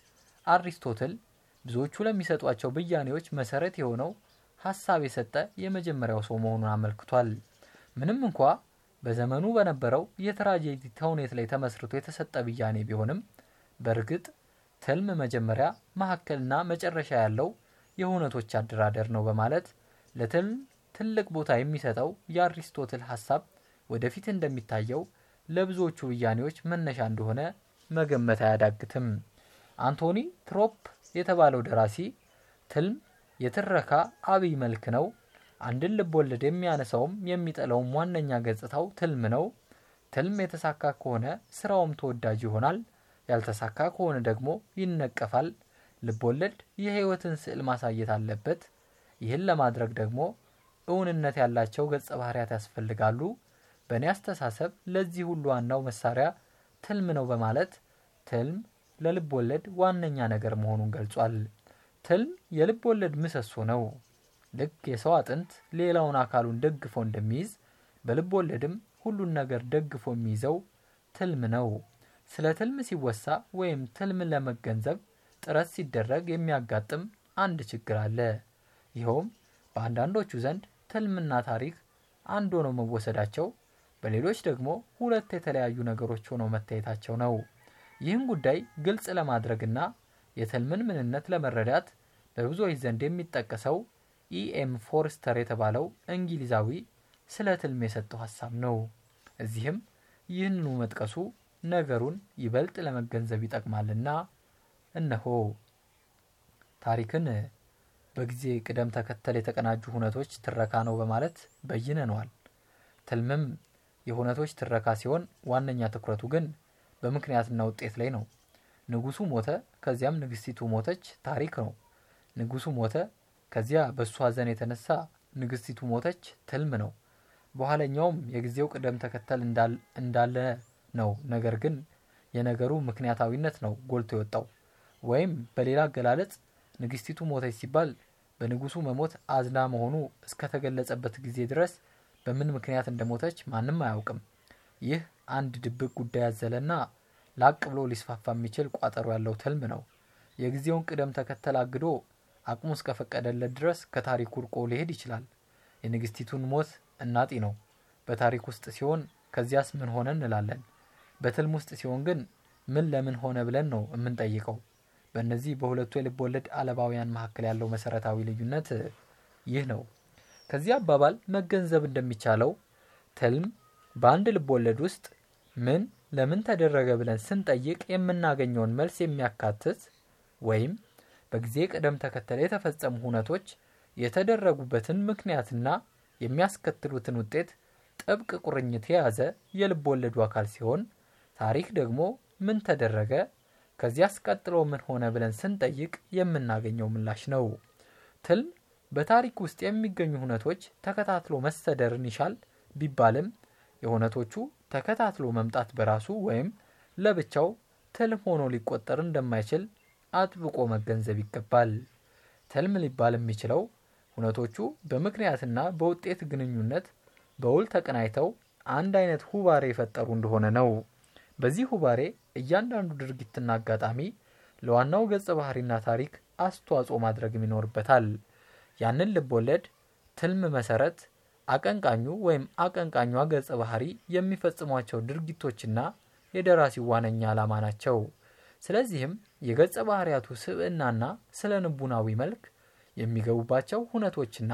አሪስቶትል ብዙዎቹ ለሚሰጧቸው ብያኔዎች መሰረት የሆነው ሀሳብ የሰጠ የመጀመሪያው ሰው መሆኑን አመልክቷል። ምንም እንኳ በዘመኑ በነበረው የትራጀዲ ተውኔት ላይ ተመስርቶ የተሰጠ ብያኔ ቢሆንም በእርግጥ ትልም መጀመሪያ መካከልና መጨረሻ ያለው የሁነቶች አደራደር ነው በማለት ለትልም ትልቅ ቦታ የሚሰጠው የአሪስቶትል ሀሳብ ወደፊት እንደሚታየው ለብዙዎቹ ብያኔዎች መነሻ እንደሆነ መገመት አያዳግትም። አንቶኒ ትሮፕ የተባለው ደራሲ ትልም የትረካ አብይ መልክ ነው፣ አንድን ልብ ወለድ የሚያነሳውም የሚጠላውም ዋነኛ ገጽታው ትልም ነው። ትልም የተሳካ ከሆነ ስራውም ተወዳጅ ይሆናል፣ ያልተሳካ ከሆነ ደግሞ ይነቀፋል። ልብ ወለድ የህይወትን ስዕል ማሳየት አለበት። ይህን ለማድረግ ደግሞ እውንነት ያላቸው ገጸ ባህሪያት ያስፈልጋሉ። በእኔ አስተሳሰብ ለዚህ ሁሉ ዋናው መሳሪያ ትልም ነው በማለት ትልም ለልብ ወለድ ዋነኛ ነገር መሆኑን ገልጿል። ትልም የልብ ወለድ ምሰሶ ነው። ልክ የሰው አጥንት ሌላውን አካሉን ደግፎ እንደሚይዝ በልብ ወለድም ሁሉን ነገር ደግፎ የሚይዘው ትልም ነው። ስለ ትልም ሲወሳ ወይም ትልምን ለመገንዘብ ጥረት ሲደረግ የሚያጋጥም አንድ ችግር አለ። ይኸውም በአንዳንዶቹ ዘንድ ትልምና ታሪክ አንድ ሆነው መወሰዳቸው፣ በሌሎች ደግሞ ሁለት የተለያዩ ነገሮች ሆነው መታየታቸው ነው። ይህን ጉዳይ ግልጽ ለማድረግና የትልምን ምንነት ለመረዳት በብዙዎች ዘንድ የሚጠቀሰው ኢኤም ፎርስተር የተባለው እንግሊዛዊ ስለ ትልም የሰጠው ሀሳብ ነው። እዚህም ይህንኑ መጥቀሱ ነገሩን ይበልጥ ለመገንዘብ ይጠቅማልና እነሆ ታሪክን በጊዜ ቅደም ተከተል የተቀናጁ ሁነቶች ትረካ ነው በማለት በይነነዋል። ትልምም የሁነቶች ትረካ ሲሆን ዋነኛ ትኩረቱ ግን በምክንያትና ውጤት ላይ ነው። ንጉሱ ሞተ፣ ከዚያም ንግስቲቱ ሞተች ታሪክ ነው። ንጉሱ ሞተ፣ ከዚያ በእሱ ሀዘን የተነሳ ንግስቲቱ ሞተች ትልም ነው። በኋለኛውም የጊዜው ቅደም ተከተል እንዳለ ነው። ነገር ግን የነገሩ ምክንያታዊነት ነው ጎልቶ የወጣው። ወይም በሌላ አገላለጽ ንግስቲቱ ሞተች ሲባል በንጉሱ መሞት አዝና መሆኑ እስከተገለጸበት ጊዜ ድረስ በምን ምክንያት እንደሞተች ማንም አያውቅም። ይህ አንድ ድብቅ ጉዳይ ያዘለና ላቅ ብሎ ሊስፋፋ የሚችል ቋጠሮ ያለው ትልም ነው። የጊዜውን ቅደም ተከተል አግዶ አቅሙ እስከፈቀደለት ድረስ ከታሪኩ ርቆ ሊሄድ ይችላል። የንግስቲቱን ሞት እናጢ ነው። በታሪክ ውስጥ ሲሆን ከዚያስ ምን ሆነ እንላለን። በትልም ውስጥ ሲሆን ግን ምን ለምን ሆነ ብለን ነው የምንጠይቀው። በእነዚህ በሁለቱ የልብ ወለድ አለባውያን መካከል ያለው መሰረታዊ ልዩነት ይህ ነው። ከዚህ አባባል መገንዘብ እንደሚቻለው ትልም በአንድ ልብ ወለድ ውስጥ ምን ለምን ተደረገ ብለን ስንጠይቅ የምናገኘውን መልስ የሚያካትት ወይም በጊዜ ቅደም ተከተል የተፈጸሙ ሁነቶች የተደረጉበትን ምክንያትና የሚያስከትሉትን ውጤት ጥብቅ ቁርኝት የያዘ የልብ ወለዱ አካል ሲሆን ታሪክ ደግሞ ምን ተደረገ ከዚያስ ቀጥሎ ምን ሆነ ብለን ስንጠይቅ የምናገኘው ምላሽ ነው። ትልም በታሪክ ውስጥ የሚገኙ ሁነቶች ተከታትሎ መሰደርን ይሻል ቢባልም የሁነቶቹ ተከታትሎ መምጣት በራሱ ወይም ለብቻው ትልም ሆኖ ሊቆጠር እንደማይችል አጥብቆ መገንዘብ ይገባል። ትልም ሊባል የሚችለው ሁነቶቹ በምክንያትና በውጤት ግንኙነት በውል ተቀናይተው አንድ አይነት ሁባሬ የፈጠሩ እንደሆነ ነው። በዚህ ሁባሬ እያንዳንዱ ድርጊትና አጋጣሚ ለዋናው ገጸ ባህሪና ታሪክ አስተዋጽኦ ማድረግም ይኖርበታል። ያንን ልብ ወለድ ትልም መሰረት አቀንቃኙ ወይም አቀንቃኟ ገጸ ባህሪ የሚፈጽሟቸው ድርጊቶችና የደራሲው ዋነኛ ዓላማ ናቸው። ስለዚህም የገጸ ባህሪያቱ ስብዕናና ስለ ንቡናዊ መልክ የሚገቡባቸው ሁነቶችና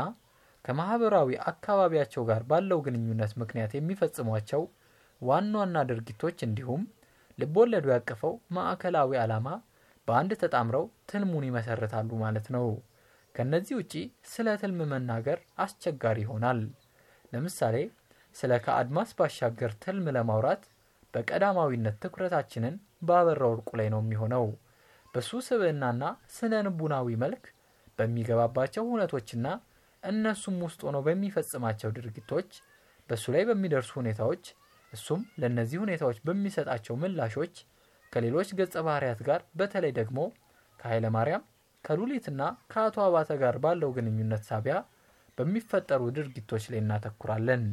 ከማህበራዊ አካባቢያቸው ጋር ባለው ግንኙነት ምክንያት የሚፈጽሟቸው ዋና ዋና ድርጊቶች እንዲሁም ልብ ወለዱ ያቀፈው ማዕከላዊ ዓላማ በአንድ ተጣምረው ትልሙን ይመሰርታሉ ማለት ነው። ከነዚህ ውጪ ስለ ትልም መናገር አስቸጋሪ ይሆናል። ለምሳሌ ስለ ከአድማስ ባሻገር ትልም ለማውራት በቀዳማዊነት ትኩረታችንን በአበራ ወርቁ ላይ ነው የሚሆነው። በሱ ስብዕናና ስነ ንቡናዊ መልክ በሚገባባቸው ሁነቶችና እነሱም ውስጥ ሆነው በሚፈጽማቸው ድርጊቶች በእሱ ላይ በሚደርሱ ሁኔታዎች እሱም ለእነዚህ ሁኔታዎች በሚሰጣቸው ምላሾች ከሌሎች ገጸ ባህሪያት ጋር በተለይ ደግሞ ከኃይለ ማርያም ከሉሊትና ከአቶ አባተ ጋር ባለው ግንኙነት ሳቢያ በሚፈጠሩ ድርጊቶች ላይ እናተኩራለን።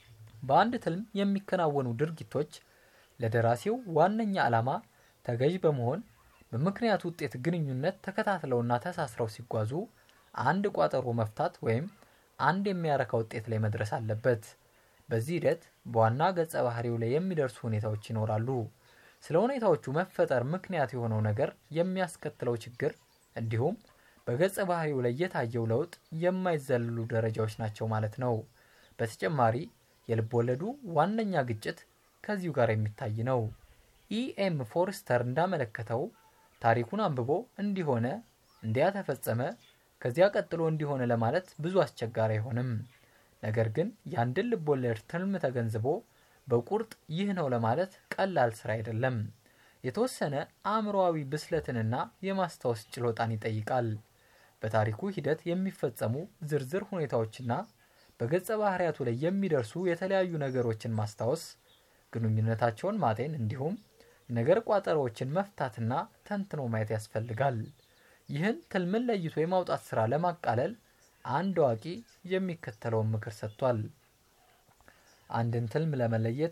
በአንድ ትልም የሚከናወኑ ድርጊቶች ለደራሲው ዋነኛ ዓላማ ተገዥ በመሆን በምክንያት ውጤት ግንኙነት ተከታትለውና ተሳስረው ሲጓዙ አንድ ቋጠሮ መፍታት ወይም አንድ የሚያረካ ውጤት ላይ መድረስ አለበት። በዚህ ሂደት በዋና ገጸ ባህሪው ላይ የሚደርሱ ሁኔታዎች ይኖራሉ። ስለ ሁኔታዎቹ መፈጠር ምክንያት የሆነው ነገር የሚያስከትለው ችግር እንዲሁም በገጸ ባህሪው ላይ የታየው ለውጥ የማይዘልሉ ደረጃዎች ናቸው ማለት ነው። በተጨማሪ የልብ ወለዱ ዋነኛ ግጭት ከዚሁ ጋር የሚታይ ነው። ኢኤም ፎርስተር እንዳመለከተው ታሪኩን አንብቦ እንዲሆነ እንዲያ ተፈጸመ ከዚያ ቀጥሎ እንዲሆነ ለማለት ብዙ አስቸጋሪ አይሆንም። ነገር ግን የአንድን ልብ ወለድ ትልም ተገንዝቦ በቁርጥ ይህ ነው ለማለት ቀላል ስራ አይደለም። የተወሰነ አእምሮአዊ ብስለትንና የማስታወስ ችሎታን ይጠይቃል። በታሪኩ ሂደት የሚፈጸሙ ዝርዝር ሁኔታዎችና በገጸ ባህሪያቱ ላይ የሚደርሱ የተለያዩ ነገሮችን ማስታወስ፣ ግንኙነታቸውን ማጤን እንዲሁም ነገር ቋጠሮዎችን መፍታትና ተንትኖ ማየት ያስፈልጋል። ይህን ትልምን ለይቶ የማውጣት ስራ ለማቃለል አንድ አዋቂ የሚከተለውን ምክር ሰጥቷል። አንድን ትልም ለመለየት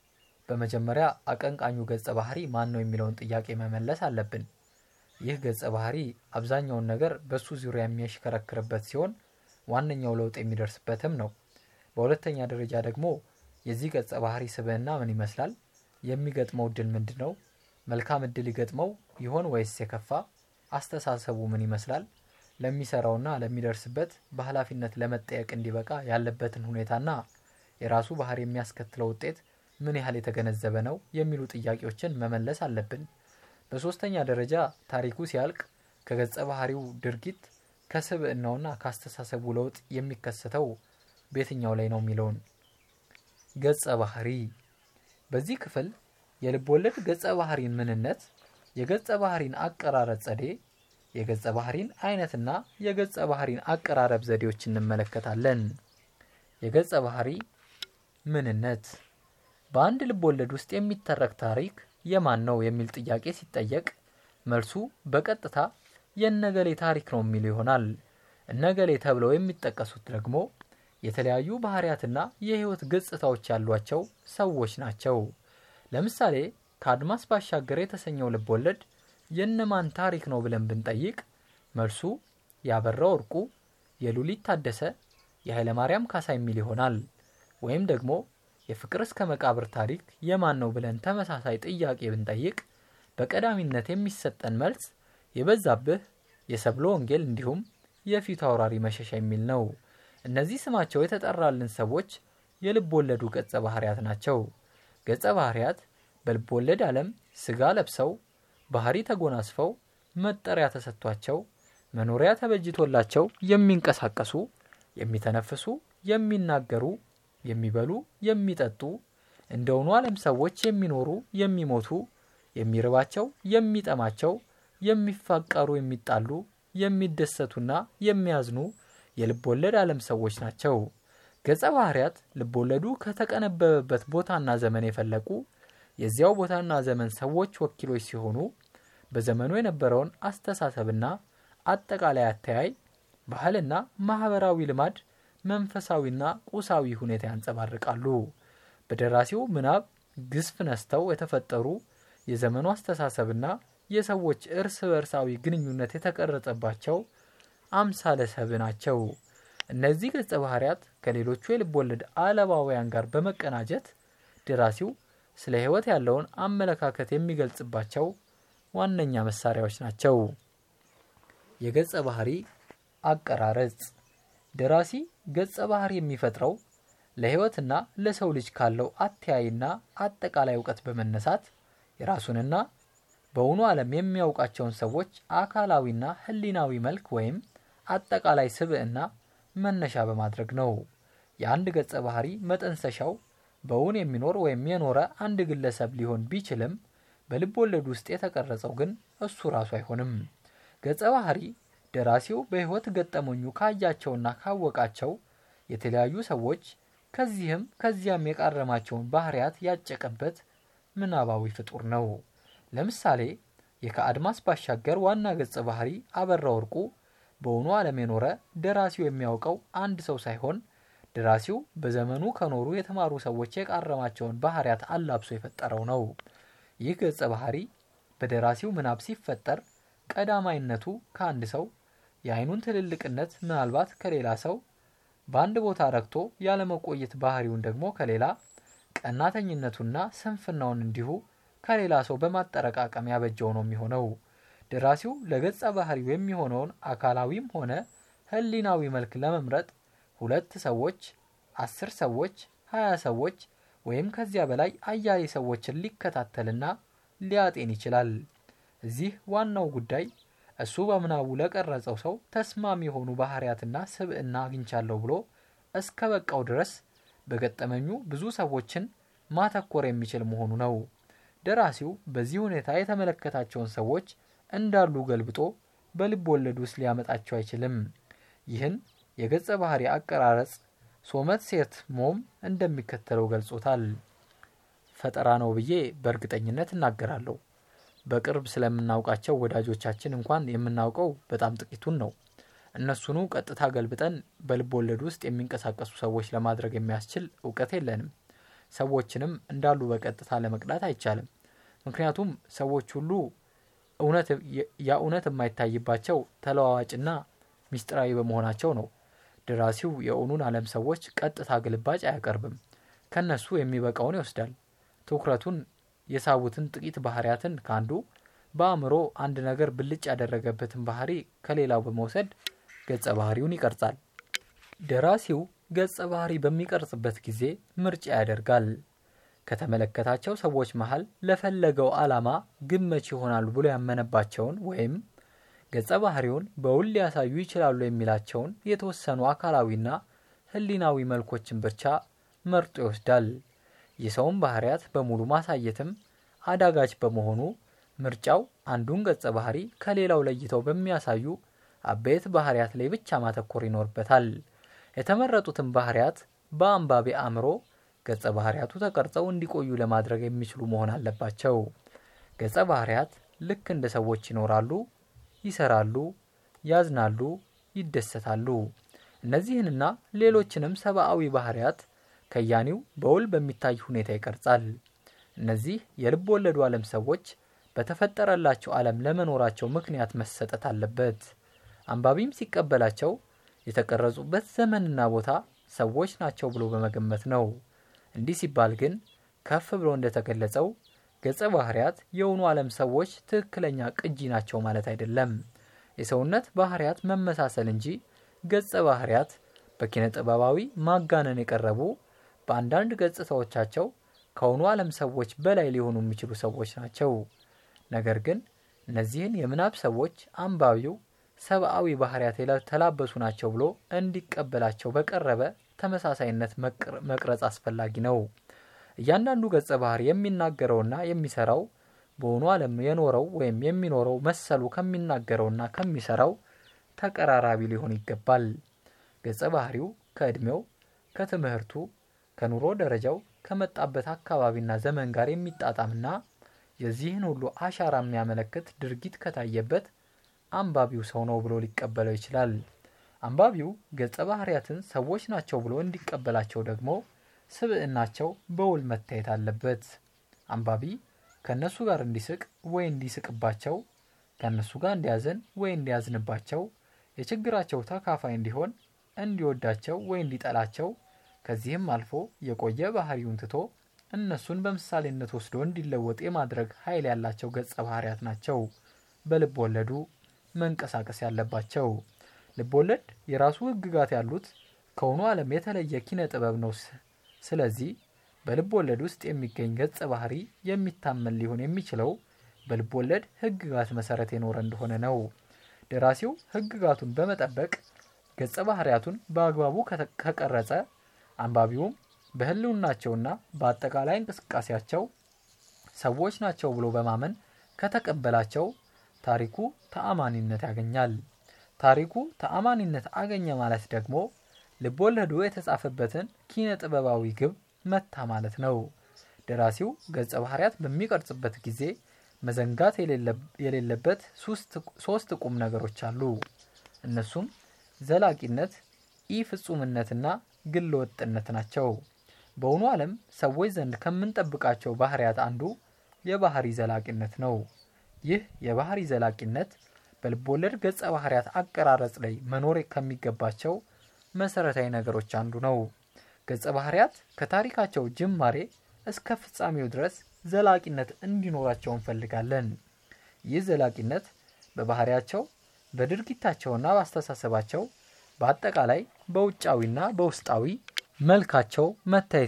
በመጀመሪያ አቀንቃኙ ገጸ ባህሪ ማን ነው የሚለውን ጥያቄ መመለስ አለብን። ይህ ገጸ ባህሪ አብዛኛውን ነገር በሱ ዙሪያ የሚያሽከረክርበት ሲሆን ዋነኛው ለውጥ የሚደርስበትም ነው። በሁለተኛ ደረጃ ደግሞ የዚህ ገጸ ባህሪ ስብዕና ምን ይመስላል? የሚገጥመው እድል ምንድን ነው? መልካም እድል ይገጥመው ይሆን ወይስ የከፋ? አስተሳሰቡ ምን ይመስላል? ለሚሰራውና ለሚደርስበት በኃላፊነት ለመጠየቅ እንዲበቃ ያለበትን ሁኔታና የራሱ ባህሪ የሚያስከትለው ውጤት ምን ያህል የተገነዘበ ነው የሚሉ ጥያቄዎችን መመለስ አለብን። በሶስተኛ ደረጃ ታሪኩ ሲያልቅ ከገጸ ባህሪው ድርጊት ከስብዕናውና ከአስተሳሰቡ ለውጥ የሚከሰተው በየትኛው ላይ ነው የሚለውን ገጸ ባህሪ በዚህ ክፍል የልብ ወለድ ገጸ ባህሪን ምንነት፣ የገጸ ባህሪን አቀራረብ ዘዴ፣ የገጸ ባህሪን አይነትና የገጸ ባህሪን አቀራረብ ዘዴዎች እንመለከታለን። የገጸ ባህሪ ምንነት በአንድ ልብ ወለድ ውስጥ የሚተረክ ታሪክ የማን ነው የሚል ጥያቄ ሲጠየቅ መልሱ በቀጥታ የነገሌ ታሪክ ነው የሚል ይሆናል። እነገሌ ተብለው የሚጠቀሱት ደግሞ የተለያዩ ባህሪያትና የህይወት ገጽታዎች ያሏቸው ሰዎች ናቸው። ለምሳሌ ከአድማስ ባሻገር የተሰኘው ልብ ወለድ የእነማን ታሪክ ነው ብለን ብንጠይቅ መልሱ ያበራ ወርቁ፣ የሉሊት ታደሰ፣ የኃይለማርያም ካሳ የሚል ይሆናል። ወይም ደግሞ የፍቅር እስከ መቃብር ታሪክ የማን ነው ብለን ተመሳሳይ ጥያቄ ብንጠይቅ በቀዳሚነት የሚሰጠን መልስ የበዛብህ፣ የሰብሎ ወንጌል እንዲሁም የፊቱ አውራሪ መሸሻ የሚል ነው። እነዚህ ስማቸው የተጠራልን ሰዎች የልብ ወለዱ ገጸ ባህሪያት ናቸው። ገጸ ባህሪያት በልብ ወለድ ዓለም ስጋ ለብሰው ባህሪ ተጎናስፈው መጠሪያ ተሰጥቷቸው መኖሪያ ተበጅቶላቸው የሚንቀሳቀሱ፣ የሚተነፍሱ፣ የሚናገሩ፣ የሚበሉ፣ የሚጠጡ እንደውኑ ዓለም ሰዎች የሚኖሩ፣ የሚሞቱ፣ የሚርባቸው፣ የሚጠማቸው፣ የሚፋቀሩ፣ የሚጣሉ፣ የሚደሰቱና የሚያዝኑ የልብ ወለድ ዓለም ሰዎች ናቸው። ገጸ ባህሪያት ልብ ወለዱ ከተቀነበበበት ቦታና ዘመን የፈለቁ የዚያው ቦታና ዘመን ሰዎች ወኪሎች ሲሆኑ በዘመኑ የነበረውን አስተሳሰብና አጠቃላይ አተያይ፣ ባህልና ማህበራዊ ልማድ፣ መንፈሳዊና ቁሳዊ ሁኔታ ያንጸባርቃሉ። በደራሲው ምናብ ግዝፍ ነስተው የተፈጠሩ የዘመኑ አስተሳሰብና የሰዎች እርስ በርሳዊ ግንኙነት የተቀረጸባቸው አምሳለ ሰብ ናቸው። እነዚህ ገጸ ባህሪያት ከሌሎቹ የልብ ወለድ አለባውያን ጋር በመቀናጀት ደራሲው ስለ ሕይወት ያለውን አመለካከት የሚገልጽባቸው ዋነኛ መሳሪያዎች ናቸው። የገጸ ባህሪ አቀራረጽ ደራሲ ገጸ ባህሪ የሚፈጥረው ለሕይወትና ለሰው ልጅ ካለው አተያይና አጠቃላይ እውቀት በመነሳት የራሱንና በውኑ ዓለም የሚያውቃቸውን ሰዎች አካላዊና ሕሊናዊ መልክ ወይም አጠቃላይ ስብዕና መነሻ በማድረግ ነው። የአንድ ገጸ ባህሪ መጠንሰሻው በውን የሚኖር ወይም የኖረ አንድ ግለሰብ ሊሆን ቢችልም በልብ ወለድ ውስጥ የተቀረጸው ግን እሱ ራሱ አይሆንም። ገጸ ባህሪ ደራሲው በሕይወት ገጠመኙ ካያቸውና ካወቃቸው የተለያዩ ሰዎች ከዚህም ከዚያም የቃረማቸውን ባህሪያት ያጨቀበት ምናባዊ ፍጡር ነው። ለምሳሌ የከአድማስ ባሻገር ዋና ገጸ ባህሪ አበራ ወርቁ በውኑ ዓለም የኖረ ደራሲው የሚያውቀው አንድ ሰው ሳይሆን ደራሲው በዘመኑ ከኖሩ የተማሩ ሰዎች የቃረማቸውን ባህሪያት አላብሶ የፈጠረው ነው። ይህ ገጸ ባህሪ በደራሲው ምናብ ሲፈጠር ቀዳማይነቱ ከአንድ ሰው የአይኑን ትልልቅነት ምናልባት ከሌላ ሰው በአንድ ቦታ ረግቶ ያለመቆየት ባህሪውን ደግሞ ከሌላ ቀናተኝነቱና ስንፍናውን እንዲሁ ከሌላ ሰው በማጠረቃቀም ያበጀው ነው የሚሆነው። ደራሲው ለገጸ ባህሪው የሚሆነውን አካላዊም ሆነ ሕሊናዊ መልክ ለመምረጥ ሁለት ሰዎች፣ አስር ሰዎች፣ ሀያ ሰዎች ወይም ከዚያ በላይ አያሌ ሰዎችን ሊከታተልና ሊያጤን ይችላል። እዚህ ዋናው ጉዳይ እሱ በምናቡ ለቀረጸው ሰው ተስማሚ የሆኑ ባህሪያትና ስብዕና አግኝቻለሁ ብሎ እስከ በቃው ድረስ በገጠመኙ ብዙ ሰዎችን ማተኮር የሚችል መሆኑ ነው። ደራሲው በዚህ ሁኔታ የተመለከታቸውን ሰዎች እንዳሉ ገልብጦ በልብ ወለድ ውስጥ ሊያመጣቸው አይችልም። ይህን የገጸ ባህሪ አቀራረጽ ሶመት ሴት ሞም እንደሚከተለው ገልጾታል። ፈጠራ ነው ብዬ በእርግጠኝነት እናገራለሁ። በቅርብ ስለምናውቃቸው ወዳጆቻችን እንኳን የምናውቀው በጣም ጥቂቱን ነው። እነሱኑ ቀጥታ ገልብጠን በልብ ወለድ ውስጥ የሚንቀሳቀሱ ሰዎች ለማድረግ የሚያስችል እውቀት የለንም። ሰዎችንም እንዳሉ በቀጥታ ለመቅዳት አይቻልም። ምክንያቱም ሰዎች ሁሉ ያ እውነት የማይታይባቸው ተለዋዋጭና ሚስጥራዊ በመሆናቸው ነው። ደራሲው የእውኑን ዓለም ሰዎች ቀጥታ ግልባጭ አያቀርብም። ከነሱ የሚበቃውን ይወስዳል። ትኩረቱን የሳቡትን ጥቂት ባህሪያትን ከአንዱ በአእምሮ አንድ ነገር ብልጭ ያደረገበትን ባህሪ ከሌላው በመውሰድ ገጸ ባህሪውን ይቀርጻል። ደራሲው ገጸ ባህሪ በሚቀርጽበት ጊዜ ምርጫ ያደርጋል። ከተመለከታቸው ሰዎች መሀል ለፈለገው ዓላማ ግመች ይሆናሉ ብሎ ያመነባቸውን ወይም ገጸ ባህሪውን በውል ሊያሳዩ ይችላሉ የሚላቸውን የተወሰኑ አካላዊና ሕሊናዊ መልኮችን ብቻ መርጦ ይወስዳል። የሰውን ባህሪያት በሙሉ ማሳየትም አዳጋች በመሆኑ ምርጫው አንዱን ገጸ ባህሪ ከሌላው ለይተው በሚያሳዩ አበይት ባህሪያት ላይ ብቻ ማተኮር ይኖርበታል። የተመረጡትን ባህሪያት በአንባቢ አእምሮ ገጸ ባህሪያቱ ተቀርጸው እንዲቆዩ ለማድረግ የሚችሉ መሆን አለባቸው። ገጸ ባህሪያት ልክ እንደ ሰዎች ይኖራሉ፣ ይሰራሉ፣ ያዝናሉ፣ ይደሰታሉ። እነዚህንና ሌሎችንም ሰብአዊ ባህሪያት ከያኒው በውል በሚታይ ሁኔታ ይቀርጻል። እነዚህ የልብ ወለዱ ዓለም ሰዎች በተፈጠረላቸው ዓለም ለመኖራቸው ምክንያት መሰጠት አለበት። አንባቢም ሲቀበላቸው የተቀረጹበት ዘመንና ቦታ ሰዎች ናቸው ብሎ በመገመት ነው። እንዲህ ሲባል ግን ከፍ ብሎ እንደተገለጸው ገጸ ባህሪያት የእውኑ ዓለም ሰዎች ትክክለኛ ቅጂ ናቸው ማለት አይደለም። የሰውነት ባህሪያት መመሳሰል እንጂ ገጸ ባህሪያት በኪነ ጥበባዊ ማጋነን የቀረቡ በአንዳንድ ገጽታዎቻቸው ከእውኑ ዓለም ሰዎች በላይ ሊሆኑ የሚችሉ ሰዎች ናቸው። ነገር ግን እነዚህን የምናብ ሰዎች አንባቢው ሰብአዊ ባህሪያት የተላበሱ ናቸው ብሎ እንዲቀበላቸው በቀረበ ተመሳሳይነት መቅረጽ አስፈላጊ ነው። እያንዳንዱ ገጸ ባህሪ የሚናገረውና የሚሰራው በእውኑ ዓለም የኖረው ወይም የሚኖረው መሰሉ ከሚናገረውና ከሚሰራው ተቀራራቢ ሊሆን ይገባል። ገጸ ባህሪው ከዕድሜው፣ ከትምህርቱ፣ ከኑሮ ደረጃው፣ ከመጣበት አካባቢና ዘመን ጋር የሚጣጣምና የዚህን ሁሉ አሻራ የሚያመለክት ድርጊት ከታየበት አንባቢው ሰው ነው ብሎ ሊቀበለው ይችላል። አንባቢው ገጸ ባህሪያትን ሰዎች ናቸው ብሎ እንዲቀበላቸው ደግሞ ስብዕናቸው በውል መታየት አለበት። አንባቢ ከእነሱ ጋር እንዲስቅ ወይ እንዲስቅባቸው፣ ከእነሱ ጋር እንዲያዝን ወይ እንዲያዝንባቸው፣ የችግራቸው ተካፋይ እንዲሆን፣ እንዲወዳቸው ወይ እንዲጠላቸው፣ ከዚህም አልፎ የቆየ ባህሪውን ትቶ እነሱን በምሳሌነት ወስዶ እንዲለወጥ የማድረግ ኃይል ያላቸው ገጸ ባህሪያት ናቸው በልብ ወለዱ መንቀሳቀስ ያለባቸው። ልብ ወለድ የራሱ ሕግጋት ያሉት ከእውኑ ዓለም የተለየ ኪነ ጥበብ ነው። ስለዚህ በልብ ወለድ ውስጥ የሚገኝ ገጸ ባህሪ የሚታመን ሊሆን የሚችለው በልብ ወለድ ሕግጋት መሰረት የኖረ እንደሆነ ነው። ደራሲው ሕግጋቱን በመጠበቅ ገጸ ባህሪያቱን በአግባቡ ከቀረጸ አንባቢውም በህልውናቸውና በአጠቃላይ እንቅስቃሴያቸው ሰዎች ናቸው ብሎ በማመን ከተቀበላቸው ታሪኩ ተአማኒነት ያገኛል። ታሪኩ ተአማኒነት አገኘ ማለት ደግሞ ልብ ወለዱ የተጻፈበትን ኪነ ጥበባዊ ግብ መታ ማለት ነው። ደራሲው ገጸ ባህሪያት በሚቀርጽበት ጊዜ መዘንጋት የሌለበት ሶስት ቁም ነገሮች አሉ። እነሱም ዘላቂነት፣ ኢ ፍጹምነትና ግል ወጥነት ናቸው። በእውኑ ዓለም ሰዎች ዘንድ ከምንጠብቃቸው ባህሪያት አንዱ የባህሪ ዘላቂነት ነው። ይህ የባህሪ ዘላቂነት በልቦለድ ገጸ ባህሪያት አቀራረጽ ላይ መኖር ከሚገባቸው መሰረታዊ ነገሮች አንዱ ነው። ገጸ ባህሪያት ከታሪካቸው ጅማሬ እስከ ፍጻሜው ድረስ ዘላቂነት እንዲኖራቸው እንፈልጋለን። ይህ ዘላቂነት በባህሪያቸው በድርጊታቸውና በአስተሳሰባቸው በአጠቃላይ በውጫዊና በውስጣዊ መልካቸው መታየት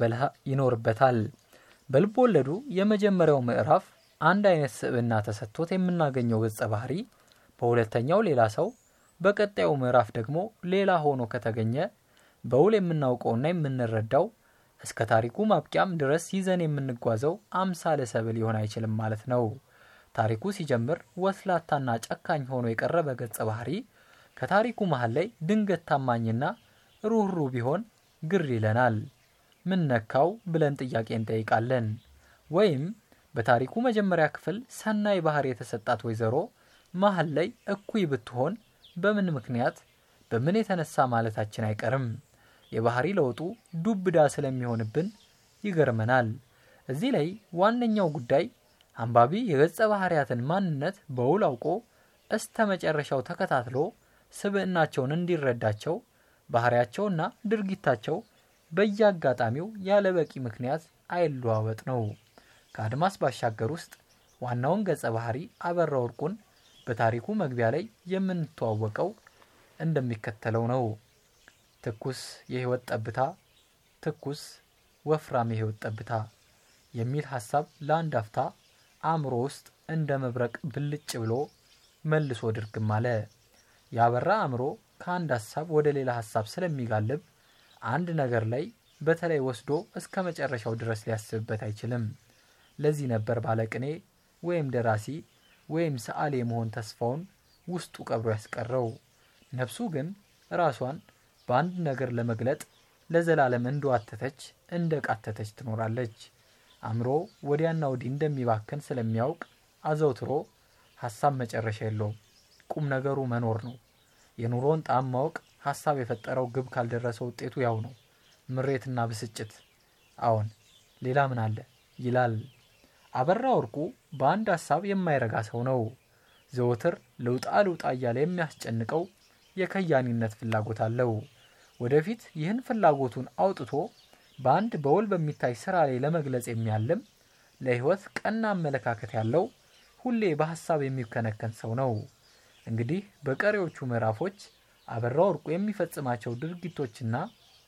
ይኖርበታል። በልብ ወለዱ የመጀመሪያው ምዕራፍ አንድ አይነት ስብዕና ተሰጥቶት የምናገኘው ገጸ ባህሪ በሁለተኛው ሌላ ሰው፣ በቀጣዩ ምዕራፍ ደግሞ ሌላ ሆኖ ከተገኘ በውል የምናውቀውና የምንረዳው እስከ ታሪኩ ማብቂያም ድረስ ይዘን የምንጓዘው አምሳለ ሰብል ሊሆን አይችልም ማለት ነው። ታሪኩ ሲጀምር ወስላታና ጨካኝ ሆኖ የቀረበ ገጸ ባህሪ ከታሪኩ መሀል ላይ ድንገት ታማኝና ሩህሩህ ቢሆን ግር ይለናል። ምን ነካው ብለን ጥያቄ እንጠይቃለን። ወይም በታሪኩ መጀመሪያ ክፍል ሰናይ ባህሪ የተሰጣት ወይዘሮ መሀል ላይ እኩይ ብትሆን በምን ምክንያት በምን የተነሳ ማለታችን አይቀርም። የባህሪ ለውጡ ዱብዳ ስለሚሆንብን ይገርመናል። እዚህ ላይ ዋነኛው ጉዳይ አንባቢ የገጸ ባህሪያትን ማንነት በውል አውቆ እስተ መጨረሻው ተከታትሎ ስብዕናቸውን እንዲረዳቸው ባህሪያቸውና ድርጊታቸው በየአጋጣሚው ያለ በቂ ምክንያት አይለዋወጥ ነው። ከአድማስ ባሻገር ውስጥ ዋናውን ገጸ ባህሪ አበራ ወርቁን በታሪኩ መግቢያ ላይ የምንተዋወቀው እንደሚከተለው ነው። ትኩስ የህይወት ጠብታ፣ ትኩስ ወፍራም የህይወት ጠብታ የሚል ሀሳብ ለአንድ አፍታ አእምሮ ውስጥ እንደ መብረቅ ብልጭ ብሎ መልሶ ድርግም አለ። ያበራ አእምሮ ከአንድ ሀሳብ ወደ ሌላ ሀሳብ ስለሚጋልብ አንድ ነገር ላይ በተለይ ወስዶ እስከ መጨረሻው ድረስ ሊያስብበት አይችልም። ለዚህ ነበር ባለቅኔ ወይም ደራሲ ወይም ሰዓሊ የመሆን ተስፋውን ውስጡ ቀብሮ ያስቀረው። ነፍሱ ግን ራሷን በአንድ ነገር ለመግለጥ ለዘላለም እንደዋተተች እንደ ቃተተች ትኖራለች። አእምሮ ወዲያና ወዲህ እንደሚባክን ስለሚያውቅ አዘውትሮ ሀሳብ መጨረሻ የለውም። ቁም ነገሩ መኖር ነው። የኑሮን ጣዕም ማወቅ ሀሳብ የፈጠረው ግብ ካልደረሰ ውጤቱ ያው ነው፣ ምሬትና ብስጭት። አዎን ሌላ ምን አለ ይላል። አበራ ወርቁ በአንድ ሀሳብ የማይረጋ ሰው ነው። ዘወትር ልውጣ ልውጣ እያለ የሚያስጨንቀው የከያኒነት ፍላጎት አለው። ወደፊት ይህን ፍላጎቱን አውጥቶ በአንድ በውል በሚታይ ስራ ላይ ለመግለጽ የሚያልም ለሕይወት ቀና አመለካከት ያለው ሁሌ በሀሳብ የሚከነከን ሰው ነው። እንግዲህ በቀሪዎቹ ምዕራፎች አበራ ወርቁ የሚፈጽማቸው ድርጊቶችና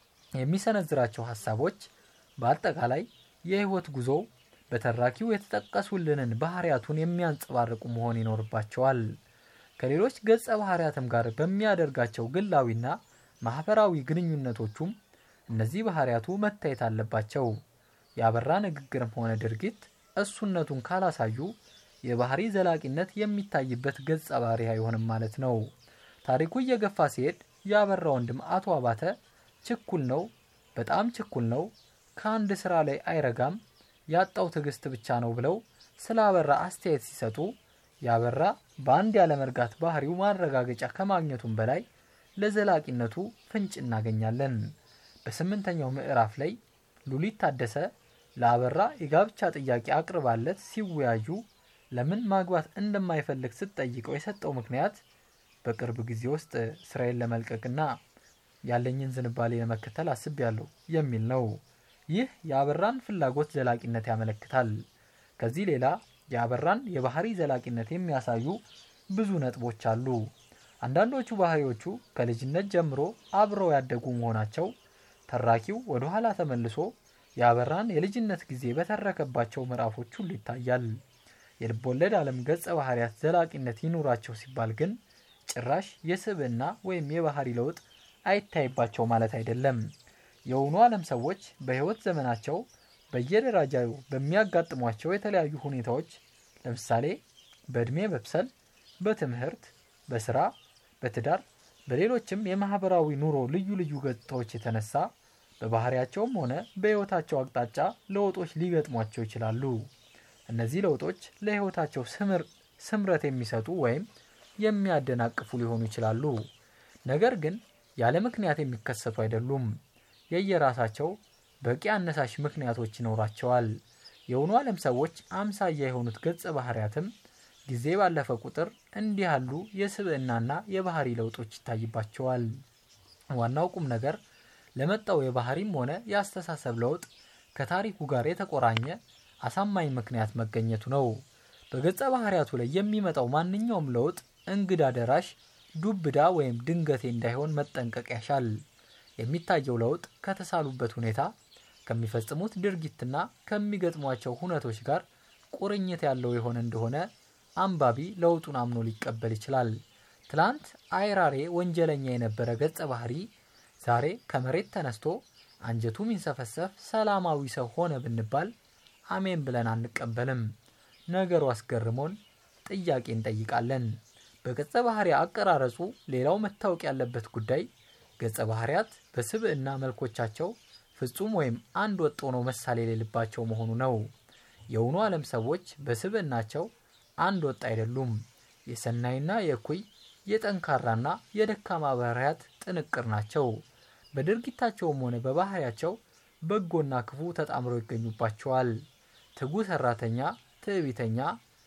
የሚሰነዝራቸው ሀሳቦች በአጠቃላይ የሕይወት ጉዞ በተራኪው የተጠቀሱልንን ባህሪያቱን የሚያንጸባርቁ መሆን ይኖርባቸዋል። ከሌሎች ገጸ ባህሪያትም ጋር በሚያደርጋቸው ግላዊና ማህበራዊ ግንኙነቶቹም እነዚህ ባህሪያቱ መታየት አለባቸው። ያበራ ንግግርም ሆነ ድርጊት እሱነቱን ካላሳዩ የባህሪ ዘላቂነት የሚታይበት ገጸ ባህሪ አይሆንም ማለት ነው። ታሪኩ እየገፋ ሲሄድ ያበራ ወንድም አቶ አባተ ችኩል ነው፣ በጣም ችኩል ነው፣ ከአንድ ስራ ላይ አይረጋም፣ ያጣው ትዕግስት ብቻ ነው ብለው ስለ አበራ አስተያየት ሲሰጡ ያበራ በአንድ ያለመርጋት ባህሪው ማረጋገጫ ከማግኘቱም በላይ ለዘላቂነቱ ፍንጭ እናገኛለን። በስምንተኛው ምዕራፍ ላይ ሉሊት ታደሰ ለአበራ የጋብቻ ጥያቄ አቅርባለት ሲወያዩ ለምን ማግባት እንደማይፈልግ ስትጠይቀው የሰጠው ምክንያት በቅርብ ጊዜ ውስጥ ስራዬን ለመልቀቅና ያለኝን ዝንባሌ ለመከተል አስቤያለሁ የሚል ነው። ይህ የአበራን ፍላጎት ዘላቂነት ያመለክታል። ከዚህ ሌላ የአበራን የባህሪ ዘላቂነት የሚያሳዩ ብዙ ነጥቦች አሉ። አንዳንዶቹ ባህሪዎቹ ከልጅነት ጀምሮ አብረው ያደጉ መሆናቸው ተራኪው ወደ ኋላ ተመልሶ የአበራን የልጅነት ጊዜ በተረከባቸው ምዕራፎች ሁሉ ይታያል። የልቦለድ ዓለም ገጸ ባህሪያት ዘላቂነት ይኑራቸው ሲባል ግን ጭራሽ የስብዕና ወይም የባህሪ ለውጥ አይታይባቸው ማለት አይደለም። የእውኑ ዓለም ሰዎች በሕይወት ዘመናቸው በየደረጃው በሚያጋጥሟቸው የተለያዩ ሁኔታዎች ለምሳሌ በዕድሜ መብሰል፣ በትምህርት፣ በስራ፣ በትዳር፣ በሌሎችም የማህበራዊ ኑሮ ልዩ ልዩ ገጽታዎች የተነሳ በባህሪያቸውም ሆነ በሕይወታቸው አቅጣጫ ለውጦች ሊገጥሟቸው ይችላሉ። እነዚህ ለውጦች ለሕይወታቸው ስምረት የሚሰጡ ወይም የሚያደናቅፉ ሊሆኑ ይችላሉ። ነገር ግን ያለ ምክንያት የሚከሰቱ አይደሉም። የየራሳቸው በቂ አነሳሽ ምክንያቶች ይኖራቸዋል። የእውኑ ዓለም ሰዎች አምሳያ የሆኑት ገጸ ባህሪያትም ጊዜ ባለፈ ቁጥር እንዲህ ያሉ የስብዕናና የባህሪ ለውጦች ይታይባቸዋል። ዋናው ቁም ነገር ለመጣው የባህሪም ሆነ የአስተሳሰብ ለውጥ ከታሪኩ ጋር የተቆራኘ አሳማኝ ምክንያት መገኘቱ ነው። በገጸ ባህሪያቱ ላይ የሚመጣው ማንኛውም ለውጥ እንግዳ ደራሽ፣ ዱብዳ ወይም ድንገቴ እንዳይሆን መጠንቀቅ ያሻል። የሚታየው ለውጥ ከተሳሉበት ሁኔታ ከሚፈጽሙት ድርጊትና ከሚገጥሟቸው ሁነቶች ጋር ቁርኝት ያለው የሆነ እንደሆነ አንባቢ ለውጡን አምኖ ሊቀበል ይችላል። ትላንት አይራሬ ወንጀለኛ የነበረ ገጸ ባህሪ ዛሬ ከመሬት ተነስቶ አንጀቱ ሚንሰፈሰፍ ሰላማዊ ሰው ሆነ ብንባል አሜን ብለን አንቀበልም። ነገሩ አስገርሞን ጥያቄ እንጠይቃለን። በገጸ ባህሪ አቀራረጹ ሌላው መታወቅ ያለበት ጉዳይ ገጸ ባህሪያት በስብዕና መልኮቻቸው ፍጹም ወይም አንድ ወጥ ሆኖ መሳሌ የሌለባቸው መሆኑ ነው። የእውኑ ዓለም ሰዎች በስብዕናቸው አንድ ወጥ አይደሉም። የሰናይና የእኩይ የጠንካራና የደካማ ባህሪያት ጥንቅር ናቸው። በድርጊታቸውም ሆነ በባህሪያቸው በጎና ክፉ ተጣምረው ይገኙባቸዋል። ትጉ ሰራተኛ ትዕቢተኛ፣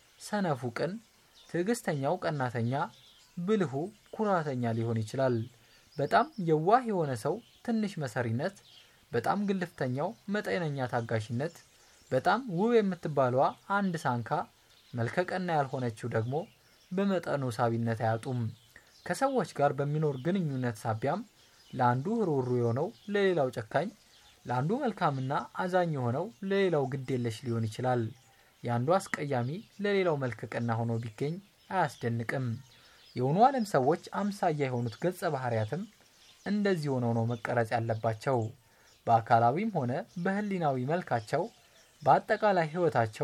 ሰነፉ ቅን፣ ትዕግስተኛው ቀናተኛ፣ ብልሁ ኩራተኛ ሊሆን ይችላል። በጣም የዋህ የሆነ ሰው ትንሽ መሰሪነት፣ በጣም ግልፍተኛው መጠነኛ ታጋሽነት፣ በጣም ውብ የምትባለዋ አንድ ሳንካ፣ መልከቀና ያልሆነችው ደግሞ በመጠኑ ሳቢነት አያጡም። ከሰዎች ጋር በሚኖር ግንኙነት ሳቢያም ለአንዱ ሩሩ የሆነው ለሌላው ጨካኝ፣ ለአንዱ መልካምና አዛኝ የሆነው ለሌላው ግዴለሽ ሊሆን ይችላል። የአንዱ አስቀያሚ ለሌላው መልከቀና ሆኖ ቢገኝ አያስደንቅም። የሆኑ ዓለም ሰዎች አምሳያ የሆኑት ገጸ ባህሪያትም እንደዚህ ሆነው ነው መቀረጽ ያለባቸው። በአካላዊም ሆነ በሕሊናዊ መልካቸው በአጠቃላይ ሕይወታቸው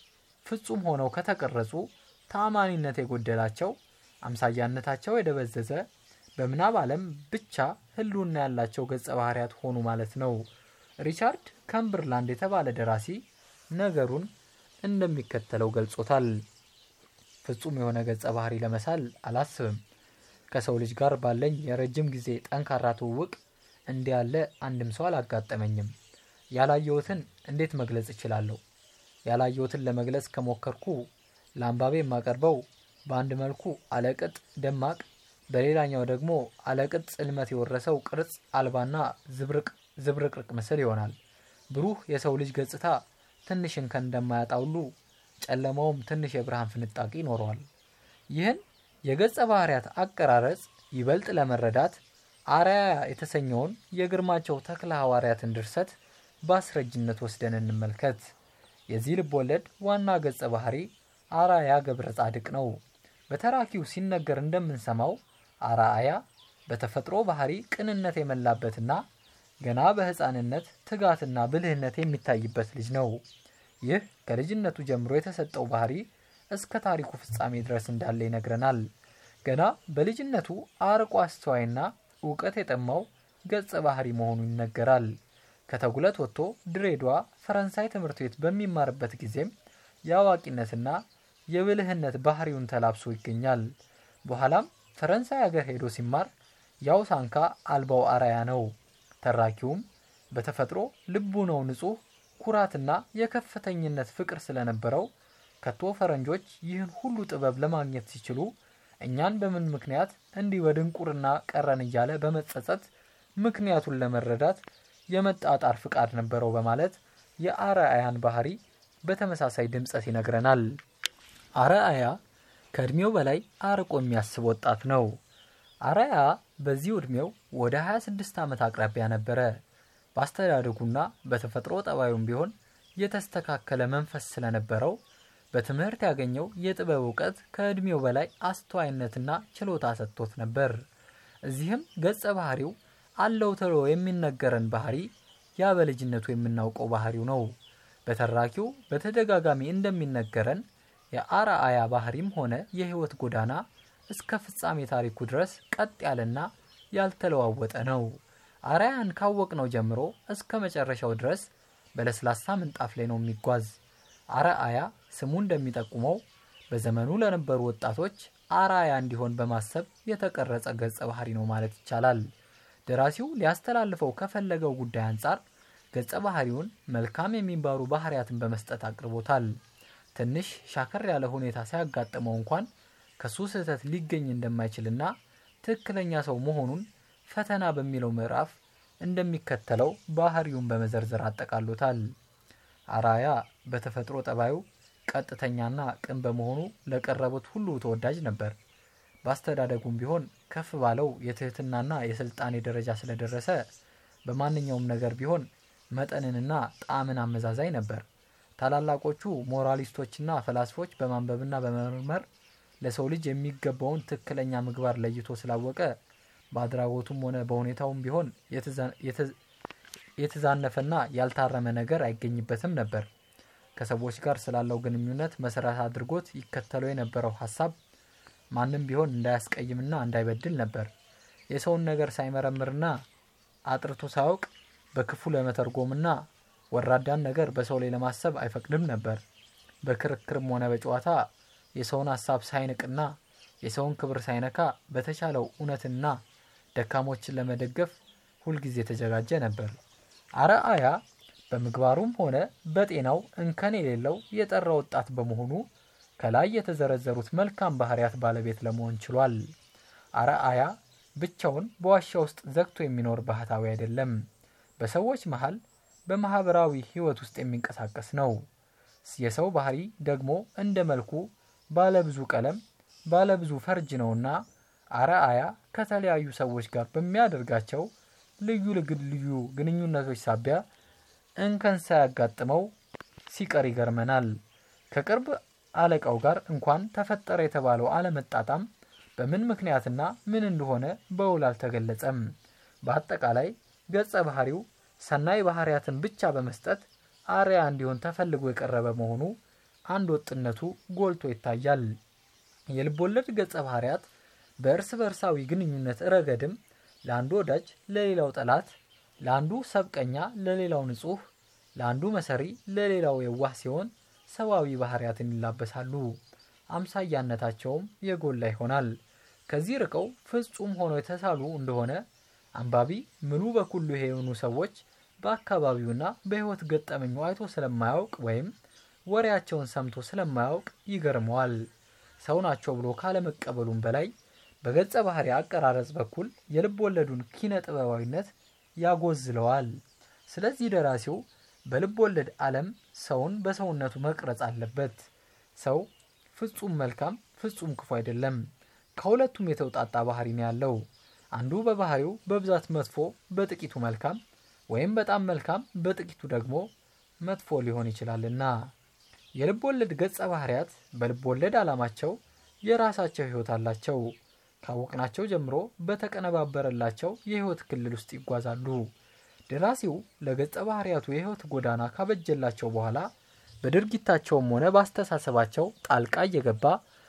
ፍጹም ሆነው ከተቀረጹ ተአማኒነት የጎደላቸው አምሳያነታቸው የደበዘዘ በምናብ ዓለም ብቻ ህልውና ያላቸው ገጸ ባህሪያት ሆኑ ማለት ነው። ሪቻርድ ከምበርላንድ የተባለ ደራሲ ነገሩን እንደሚከተለው ገልጾታል። ፍጹም የሆነ ገጸ ባህሪ ለመሳል አላስብም። ከሰው ልጅ ጋር ባለኝ የረጅም ጊዜ ጠንካራ ትውውቅ እንዲህ ያለ አንድም ሰው አላጋጠመኝም። ያላየሁትን እንዴት መግለጽ እችላለሁ? ያላየሁትን ለመግለጽ ከሞከርኩ ለአንባቤ የማቀርበው በአንድ መልኩ አለቅጥ ደማቅ፣ በሌላኛው ደግሞ አለቅጥ ጽልመት የወረሰው ቅርጽ አልባና ዝብርቅርቅ ምስል ይሆናል። ብሩህ የሰው ልጅ ገጽታ ትንሽ እንከን እንደማያጣ ሁሉ ጨለማውም ትንሽ የብርሃን ፍንጣቂ ይኖረዋል። ይህን የገጸ ባህሪያት አቀራረጽ ይበልጥ ለመረዳት አርአያ የተሰኘውን የግርማቸው ተክለ ሐዋርያትን ድርሰት በአስረጅነት ወስደን እንመልከት። የዚህ ልብ ወለድ ዋና ገጸ ባህሪ አርአያ ገብረ ጻድቅ ነው። በተራኪው ሲነገር እንደምንሰማው አርአያ በተፈጥሮ ባህሪ ቅንነት የመላበትና ገና በሕፃንነት ትጋትና ብልህነት የሚታይበት ልጅ ነው። ይህ ከልጅነቱ ጀምሮ የተሰጠው ባህሪ እስከ ታሪኩ ፍጻሜ ድረስ እንዳለ ይነግረናል። ገና በልጅነቱ አርቆ አስተዋይና እውቀት የጠማው ገጸ ባህሪ መሆኑ ይነገራል። ከተጉለት ወጥቶ ድሬዳዋ ፈረንሳይ ትምህርት ቤት በሚማርበት ጊዜም የአዋቂነትና የብልህነት ባህሪውን ተላብሶ ይገኛል። በኋላም ፈረንሳይ ሀገር ሄዶ ሲማር ያው ሳንካ አልባው አርአያ ነው። ተራኪውም በተፈጥሮ ልቡ ነው ንጹሕ ኩራትና የከፍተኝነት ፍቅር ስለነበረው ከቶ ፈረንጆች ይህን ሁሉ ጥበብ ለማግኘት ሲችሉ እኛን በምን ምክንያት እንዲህ በድንቁርና ቀረን እያለ በመጸጸት ምክንያቱን ለመረዳት የመጣጣር ፍቃድ ነበረው በማለት የአርአያን ባህሪ በተመሳሳይ ድምጸት ይነግረናል። አርአያ ከእድሜው በላይ አርቆ የሚያስብ ወጣት ነው። አርአያ በዚህ ዕድሜው ወደ 26 ዓመት አቅራቢያ ነበረ። በአስተዳደጉና በተፈጥሮ ጠባዩም ቢሆን የተስተካከለ መንፈስ ስለነበረው በትምህርት ያገኘው የጥበብ እውቀት ከእድሜው በላይ አስተዋይነትና ችሎታ ሰጥቶት ነበር። እዚህም ገጸ ባህሪው አለው ተብሎ የሚነገረን ባህሪ ያ በልጅነቱ የምናውቀው ባህሪው ነው። በተራኪው በተደጋጋሚ እንደሚነገረን የአርአያ ባህሪም ሆነ የሕይወት ጎዳና እስከ ፍጻሜ ታሪኩ ድረስ ቀጥ ያለና ያልተለዋወጠ ነው። አርአያን ካወቅነው ጀምሮ እስከ መጨረሻው ድረስ በለስላሳ ምንጣፍ ላይ ነው የሚጓዝ። አርአያ ስሙ እንደሚጠቁመው በዘመኑ ለነበሩ ወጣቶች አርአያ እንዲሆን በማሰብ የተቀረጸ ገጸ ባህሪ ነው ማለት ይቻላል። ደራሲው ሊያስተላልፈው ከፈለገው ጉዳይ አንጻር ገጸ ባህሪውን መልካም የሚባሉ ባህሪያትን በመስጠት አቅርቦታል። ትንሽ ሻከር ያለ ሁኔታ ሲያጋጥመው እንኳን ከሱ ስህተት ሊገኝ እንደማይችልና ትክክለኛ ሰው መሆኑን ፈተና በሚለው ምዕራፍ እንደሚከተለው ባህሪውን በመዘርዘር አጠቃሎታል። አራያ በተፈጥሮ ጠባዩ ቀጥተኛና ቅን በመሆኑ ለቀረቡት ሁሉ ተወዳጅ ነበር። በአስተዳደጉም ቢሆን ከፍ ባለው የትህትናና የስልጣኔ ደረጃ ስለደረሰ በማንኛውም ነገር ቢሆን መጠንንና ጣዕምን አመዛዛኝ ነበር። ታላላቆቹ ሞራሊስቶችና ፈላስፎች በማንበብና በመመርመር ለሰው ልጅ የሚገባውን ትክክለኛ ምግባር ለይቶ ስላወቀ በአድራጎቱም ሆነ በሁኔታውም ቢሆን የተዛነፈና ያልታረመ ነገር አይገኝበትም ነበር። ከሰዎች ጋር ስላለው ግንኙነት መሰረት አድርጎት ይከተለው የነበረው ሀሳብ ማንም ቢሆን እንዳያስቀይምና እንዳይበድል ነበር። የሰውን ነገር ሳይመረምርና አጥርቶ ሳያውቅ በክፉ ለመተርጎምና ወራዳን ነገር በሰው ላይ ለማሰብ አይፈቅድም ነበር። በክርክርም ሆነ በጨዋታ የሰውን ሀሳብ ሳይንቅና የሰውን ክብር ሳይነካ በተቻለው እውነትና ደካሞችን ለመደገፍ ሁልጊዜ የተዘጋጀ ነበር። አርአያ በምግባሩም ሆነ በጤናው እንከን የሌለው የጠራ ወጣት በመሆኑ ከላይ የተዘረዘሩት መልካም ባህሪያት ባለቤት ለመሆን ችሏል። አርአያ ብቻውን በዋሻ ውስጥ ዘግቶ የሚኖር ባህታዊ አይደለም። በሰዎች መሃል በማህበራዊ ህይወት ውስጥ የሚንቀሳቀስ ነው። የሰው ባህሪ ደግሞ እንደ መልኩ ባለብዙ ቀለም፣ ባለብዙ ፈርጅ ነውና አርአያ ከተለያዩ ሰዎች ጋር በሚያደርጋቸው ልዩ ልዩ ግንኙነቶች ሳቢያ እንከን ሳያጋጥመው ሲቀር ይገርመናል። ከቅርብ አለቃው ጋር እንኳን ተፈጠረ የተባለው አለመጣጣም በምን ምክንያትና ምን እንደሆነ በውል አልተገለጸም። በአጠቃላይ ገጸ ባህሪው ሰናይ ባህሪያትን ብቻ በመስጠት አርያ እንዲሆን ተፈልጎ የቀረበ መሆኑ አንድ ወጥነቱ ጎልቶ ይታያል። የልቦለድ ገጸ ባህሪያት በእርስ በእርሳዊ ግንኙነት ረገድም ለአንዱ ወዳጅ ለሌላው ጠላት፣ ለአንዱ ሰብቀኛ ለሌላው ንጹሕ፣ ለአንዱ መሰሪ ለሌላው የዋህ ሲሆን ሰብአዊ ባህሪያትን ይላበሳሉ። አምሳያነታቸውም የጎላ ይሆናል። ከዚህ ርቀው ፍጹም ሆነው የተሳሉ እንደሆነ አንባቢ ምሉ በኩሉ የሆኑ ሰዎች በአካባቢውና በሕይወት ገጠመኙ አይቶ ስለማያውቅ ወይም ወሬያቸውን ሰምቶ ስለማያውቅ ይገርመዋል። ሰው ናቸው ብሎ ካለመቀበሉም በላይ በገጸ ባህሪ አቀራረጽ በኩል የልብ ወለዱን ኪነ ጥበባዊነት ያጎዝለዋል። ስለዚህ ደራሲው በልብ ወለድ ዓለም ሰውን በሰውነቱ መቅረጽ አለበት። ሰው ፍጹም መልካም፣ ፍጹም ክፉ አይደለም። ከሁለቱም የተውጣጣ ባህሪ ነው ያለው። አንዱ በባህሪው በብዛት መጥፎ፣ በጥቂቱ መልካም ወይም በጣም መልካም፣ በጥቂቱ ደግሞ መጥፎ ሊሆን ይችላልና። የልብ ወለድ ገጸ ባህሪያት በልብ ወለድ ዓላማቸው የራሳቸው ሕይወት አላቸው። ካወቅናቸው ጀምሮ በተቀነባበረላቸው የሕይወት ክልል ውስጥ ይጓዛሉ። ደራሲው ለገጸ ባህሪያቱ የሕይወት ጎዳና ካበጀላቸው በኋላ በድርጊታቸውም ሆነ በአስተሳሰባቸው ጣልቃ እየገባ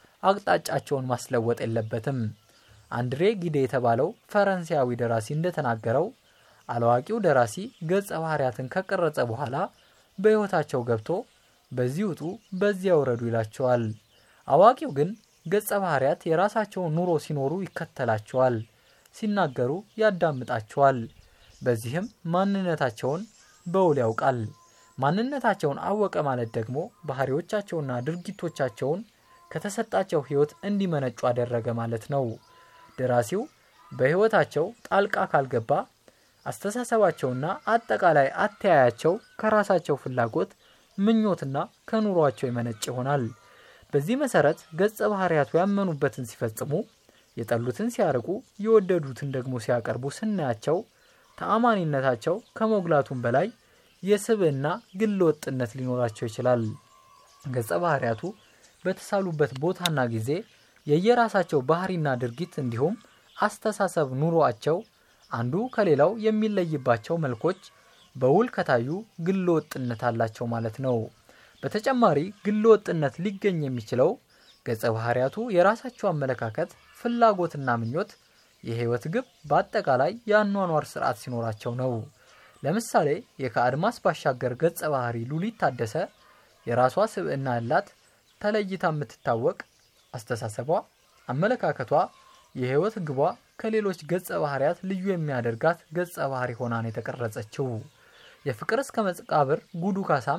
አቅጣጫቸውን ማስለወጥ የለበትም። አንድሬ ጊዴ የተባለው ፈረንሳያዊ ደራሲ እንደተናገረው አላዋቂው ደራሲ ገጸ ባህሪያትን ከቀረጸ በኋላ በሕይወታቸው ገብቶ በዚህ ውጡ፣ በዚያ ውረዱ ይላቸዋል። አዋቂው ግን ገጸ ባህሪያት የራሳቸውን ኑሮ ሲኖሩ ይከተላቸዋል፣ ሲናገሩ ያዳምጣቸዋል። በዚህም ማንነታቸውን በውል ያውቃል። ማንነታቸውን አወቀ ማለት ደግሞ ባህሪዎቻቸውና ድርጊቶቻቸውን ከተሰጣቸው ሕይወት እንዲመነጩ አደረገ ማለት ነው። ደራሲው በሕይወታቸው ጣልቃ ካልገባ አስተሳሰባቸውና አጠቃላይ አተያያቸው ከራሳቸው ፍላጎት፣ ምኞትና ከኑሯቸው የመነጭ ይሆናል። በዚህ መሰረት ገጸ ባህሪያቱ ያመኑበትን ሲፈጽሙ፣ የጠሉትን ሲያርቁ፣ የወደዱትን ደግሞ ሲያቀርቡ ስናያቸው ተአማኒነታቸው ከመጉላቱም በላይ የስብዕና ግል ወጥነት ሊኖራቸው ይችላል። ገጸ ባህሪያቱ በተሳሉበት ቦታና ጊዜ የየራሳቸው ባህሪና ድርጊት እንዲሁም አስተሳሰብ ኑሯቸው አንዱ ከሌላው የሚለይባቸው መልኮች በውል ከታዩ ግል ወጥነት አላቸው ማለት ነው። በተጨማሪ ግል ወጥነት ሊገኝ የሚችለው ገጸ ባህሪያቱ የራሳቸው አመለካከት፣ ፍላጎትና ምኞት፣ የህይወት ግብ፣ በአጠቃላይ የአኗኗር ስርዓት ሲኖራቸው ነው። ለምሳሌ የከአድማስ ባሻገር ገጸ ባህሪ ሉሊት ታደሰ የራሷ ስብዕና ያላት ተለይታ የምትታወቅ አስተሳሰቧ፣ አመለካከቷ፣ የህይወት ግቧ ከሌሎች ገጸ ባህሪያት ልዩ የሚያደርጋት ገጸ ባህሪ ሆና ነው የተቀረጸችው። የፍቅር እስከ መቃብር ጉዱ ካሳም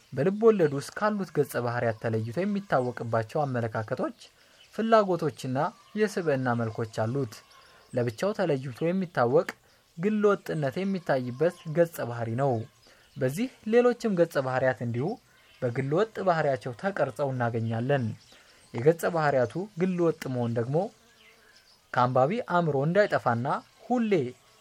በልብ ወለድ ውስጥ ካሉት ገጸ ባህሪያት ተለይቶ የሚታወቅባቸው አመለካከቶች፣ ፍላጎቶችና የስብዕና መልኮች አሉት። ለብቻው ተለይቶ የሚታወቅ ግል ወጥነት የሚታይበት ገጸ ባህሪ ነው። በዚህ ሌሎችም ገጸ ባህሪያት እንዲሁ በግል ወጥ ባህሪያቸው ተቀርጸው እናገኛለን። የገጸ ባህሪያቱ ግል ወጥ መሆን ደግሞ ከአንባቢ አእምሮ እንዳይጠፋና ሁሌ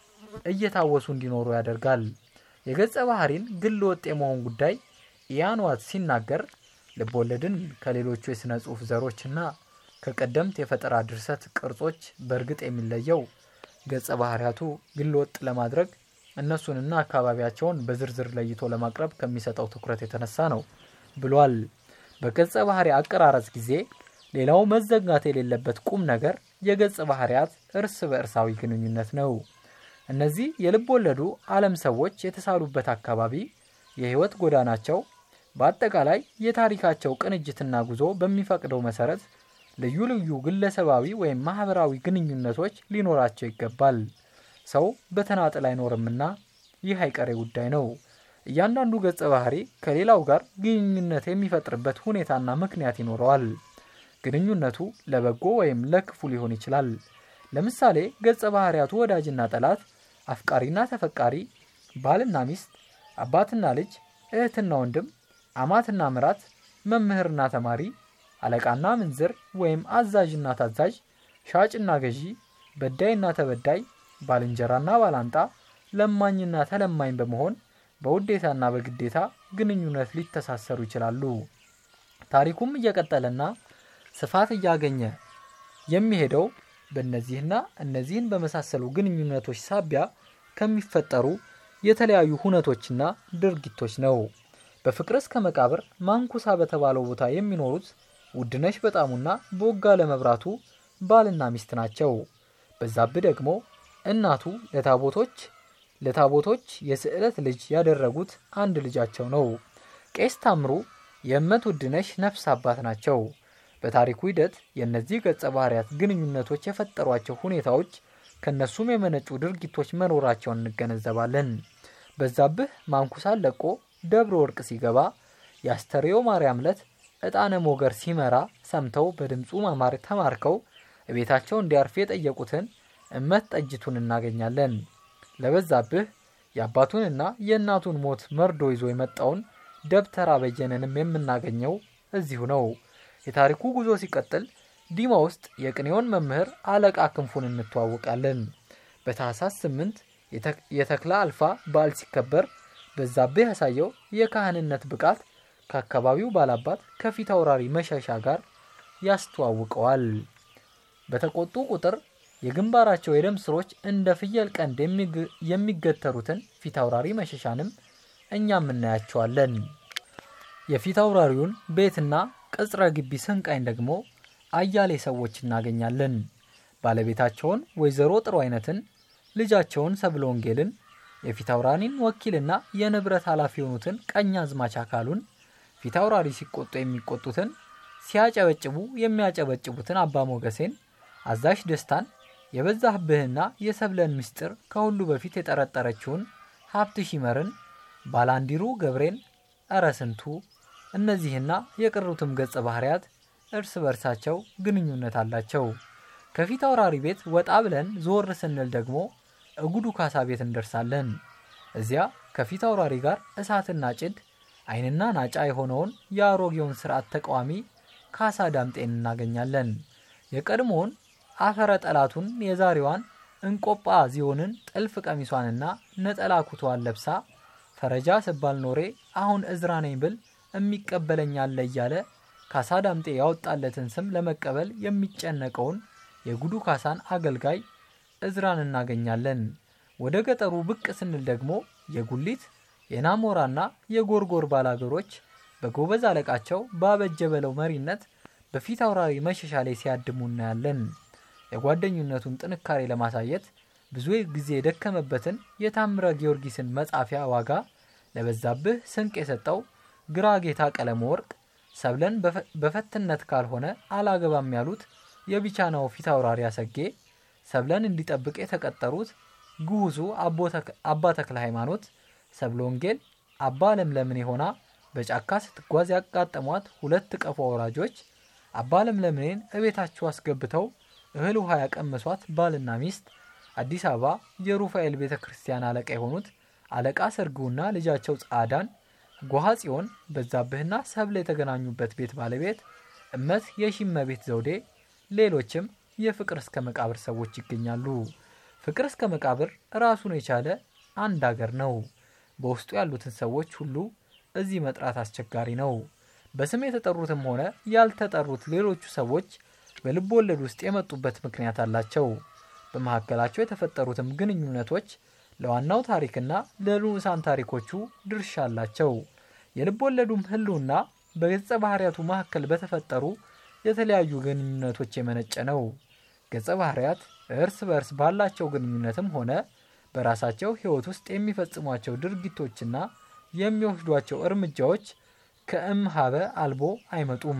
እየታወሱ እንዲኖሩ ያደርጋል። የገጸ ባህሪን ግል ወጥ የመሆን ጉዳይ ኢያን ዋት ሲናገር ልቦለድን ከሌሎቹ የሥነ ጽሑፍ ዘሮችና ከቀደምት የፈጠራ ድርሰት ቅርጾች በእርግጥ የሚለየው ገጸ ባህሪያቱ ግል ወጥ ለማድረግ እነሱንና አካባቢያቸውን በዝርዝር ለይቶ ለማቅረብ ከሚሰጠው ትኩረት የተነሳ ነው ብሏል። በገጸ ባህሪ አቀራረጽ ጊዜ ሌላው መዘጋት የሌለበት ቁም ነገር የገጸ ባህሪያት እርስ በእርሳዊ ግንኙነት ነው። እነዚህ የልብ ወለዱ ዓለም ሰዎች የተሳሉበት አካባቢ፣ የህይወት ጎዳናቸው፣ በአጠቃላይ የታሪካቸው ቅንጅትና ጉዞ በሚፈቅደው መሰረት ልዩ ልዩ ግለሰባዊ ወይም ማህበራዊ ግንኙነቶች ሊኖራቸው ይገባል። ሰው በተናጥል አይኖርምና ይህ አይቀሬ ጉዳይ ነው። እያንዳንዱ ገጸ ባህሪ ከሌላው ጋር ግንኙነት የሚፈጥርበት ሁኔታና ምክንያት ይኖረዋል። ግንኙነቱ ለበጎ ወይም ለክፉ ሊሆን ይችላል። ለምሳሌ ገጸ ባህሪያቱ ወዳጅና ጠላት፣ አፍቃሪና ተፈቃሪ፣ ባልና ሚስት፣ አባትና ልጅ፣ እህትና ወንድም፣ አማትና ምራት፣ መምህርና ተማሪ፣ አለቃና ምንዝር ወይም አዛዥና ታዛዥ፣ ሻጭና ገዢ፣ በዳይና ተበዳይ፣ ባልንጀራና ባላንጣ፣ ለማኝና ተለማኝ በመሆን በውዴታና በግዴታ ግንኙነት ሊተሳሰሩ ይችላሉ። ታሪኩም እየቀጠለና ስፋት እያገኘ የሚሄደው በእነዚህና እነዚህን በመሳሰሉ ግንኙነቶች ሳቢያ ከሚፈጠሩ የተለያዩ ሁነቶችና ድርጊቶች ነው። በፍቅር እስከ መቃብር ማንኩሳ በተባለው ቦታ የሚኖሩት ውድነሽ በጣሙና ቦጋለ መብራቱ ባልና ሚስት ናቸው። በዛብህ ደግሞ እናቱ ለታቦቶች ለታቦቶች የስዕለት ልጅ ያደረጉት አንድ ልጃቸው ነው። ቄስ ታምሩ የእመት ውድነሽ ነፍስ አባት ናቸው። በታሪኩ ሂደት የእነዚህ ገጸ ባህሪያት ግንኙነቶች የፈጠሯቸው ሁኔታዎች ከእነሱም የመነጩ ድርጊቶች መኖራቸውን እንገነዘባለን። በዛብህ ማንኩሳን ለቆ ደብረ ወርቅ ሲገባ የአስተርዮ ማርያም ዕለት ዕጣነ ሞገር ሲመራ ሰምተው በድምፁ ማማር ተማርከው ቤታቸው እንዲያርፍ የጠየቁትን እመት ጠጅቱን እናገኛለን። ለበዛብህ የአባቱንና የእናቱን ሞት መርዶ ይዞ የመጣውን ደብተራ በየነንም የምናገኘው እዚሁ ነው። የታሪኩ ጉዞ ሲቀጥል ዲማ ውስጥ የቅኔውን መምህር አለቃ ክንፉን እንተዋወቃለን። በታህሳስ ስምንት የተክለ አልፋ በዓል ሲከበር በዛብህ ያሳየው የካህንነት ብቃት ከአካባቢው ባላባት ከፊት አውራሪ መሸሻ ጋር ያስተዋውቀዋል። በተቆጡ ቁጥር የግንባራቸው የደም ስሮች እንደ ፍየል ቀንድ የሚገተሩትን ፊት አውራሪ መሸሻንም እኛም እናያቸዋለን። የፊት አውራሪውን ቤትና ቅጽረ ግቢ ስንቃኝ ደግሞ አያሌ ሰዎች እናገኛለን። ባለቤታቸውን ወይዘሮ ጥሩ አይነትን፣ ልጃቸውን ሰብለ ወንጌልን፣ የፊት አውራሪን ወኪልና የንብረት ኃላፊ የሆኑትን ቀኝ አዝማች አካሉን፣ ፊት አውራሪ ሲቆጡ የሚቆጡትን፣ ሲያጨበጭቡ የሚያጨበጭቡትን አባ ሞገሴን፣ አዛዥ ደስታን፣ የበዛብህና የሰብለን ምስጢር ከሁሉ በፊት የጠረጠረችውን ሀብት ሺመርን፣ ባላንዲሩ ገብሬን፣ እረ ስንቱ እነዚህና የቀሩትም ገጸ ባህሪያት እርስ በርሳቸው ግንኙነት አላቸው። ከፊት አውራሪ ቤት ወጣ ብለን ዞር ስንል ደግሞ እጉዱ ካሳ ቤት እንደርሳለን። እዚያ ከፊት አውራሪ ጋር እሳትና ጭድ ዓይንና ናጫ የሆነውን የአሮጌውን ስርዓት ተቃዋሚ ካሳ ዳምጤን እናገኛለን። የቀድሞውን አፈረ ጠላቱን የዛሬዋን እንቆጳ ዚዮንን ጥልፍ ቀሚሷንና ነጠላ ኩቷን ለብሳ ፈረጃ ስባል ኖሬ አሁን እዝራ ነኝ ብል የሚቀበለኝ አለ እያለ ካሳ ዳምጤ ያወጣለትን ስም ለመቀበል የሚጨነቀውን የጉዱ ካሳን አገልጋይ እዝራን እናገኛለን። ወደ ገጠሩ ብቅ ስንል ደግሞ የጉሊት የናሞራና የጎርጎር ባላገሮች በጎበዝ አለቃቸው ባበጀ በለው መሪነት በፊት አውራሪ መሸሻ ላይ ሲያድሙ እናያለን። የጓደኝነቱን ጥንካሬ ለማሳየት ብዙ ጊዜ የደከመበትን የታምረ ጊዮርጊስን መጻፊያ ዋጋ ለበዛብህ ስንቅ የሰጠው ግራ ጌታ ቀለመ ወርቅ ሰብለን በፈትነት ካልሆነ አላገባም ያሉት የቢቻናው ፊት አውራሪ አሰጌ ሰብለን እንዲጠብቅ የተቀጠሩት ግሁሱ አባ ተክለ ሃይማኖት፣ ሰብለ ወንጌል፣ አባ ለምለምን የሆና በጫካ ስትጓዝ ያጋጠሟት ሁለት ቀፎ ወራጆች አባ ለምለምኔን እቤታቸው አስገብተው እህል ውሃ ያቀመሷት ባልና ሚስት አዲስ አበባ የሩፋኤል ቤተ ክርስቲያን አለቃ የሆኑት አለቃ ሰርጉና ልጃቸው ጻዳን ጎሃ ጽዮን በዛብህና ሰብለ የተገናኙበት ቤት ባለቤት እመት የሺመቤት ዘውዴ ሌሎችም የፍቅር እስከ መቃብር ሰዎች ይገኛሉ። ፍቅር እስከ መቃብር ራሱን የቻለ አንድ አገር ነው። በውስጡ ያሉትን ሰዎች ሁሉ እዚህ መጥራት አስቸጋሪ ነው። በስም የተጠሩትም ሆነ ያልተጠሩት ሌሎቹ ሰዎች በልብ ወለድ ውስጥ የመጡበት ምክንያት አላቸው። በመካከላቸው የተፈጠሩትም ግንኙነቶች ለዋናው ታሪክና ለንዑሳን ታሪኮቹ ድርሻ አላቸው። የልብ ወለዱም ህልውና በገጸ ባህርያቱ መካከል በተፈጠሩ የተለያዩ ግንኙነቶች የመነጨ ነው። ገጸ ባህርያት እርስ በእርስ ባላቸው ግንኙነትም ሆነ በራሳቸው ህይወት ውስጥ የሚፈጽሟቸው ድርጊቶችና የሚወስዷቸው እርምጃዎች ከእምሃበ አልቦ አይመጡም፣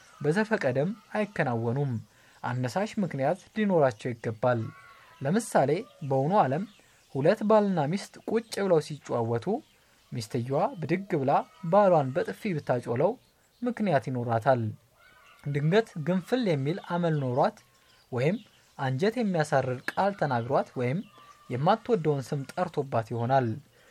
በዘፈቀደም አይከናወኑም። አነሳሽ ምክንያት ሊኖራቸው ይገባል። ለምሳሌ በውኑ ዓለም ሁለት ባልና ሚስት ቁጭ ብለው ሲጨዋወቱ ሚስትየዋ ብድግ ብላ ባሏን በጥፊ ብታጮለው ምክንያት ይኖራታል። ድንገት ግንፍል የሚል አመል ኖሯት ወይም አንጀት የሚያሳርር ቃል ተናግሯት ወይም የማትወደውን ስም ጠርቶባት ይሆናል።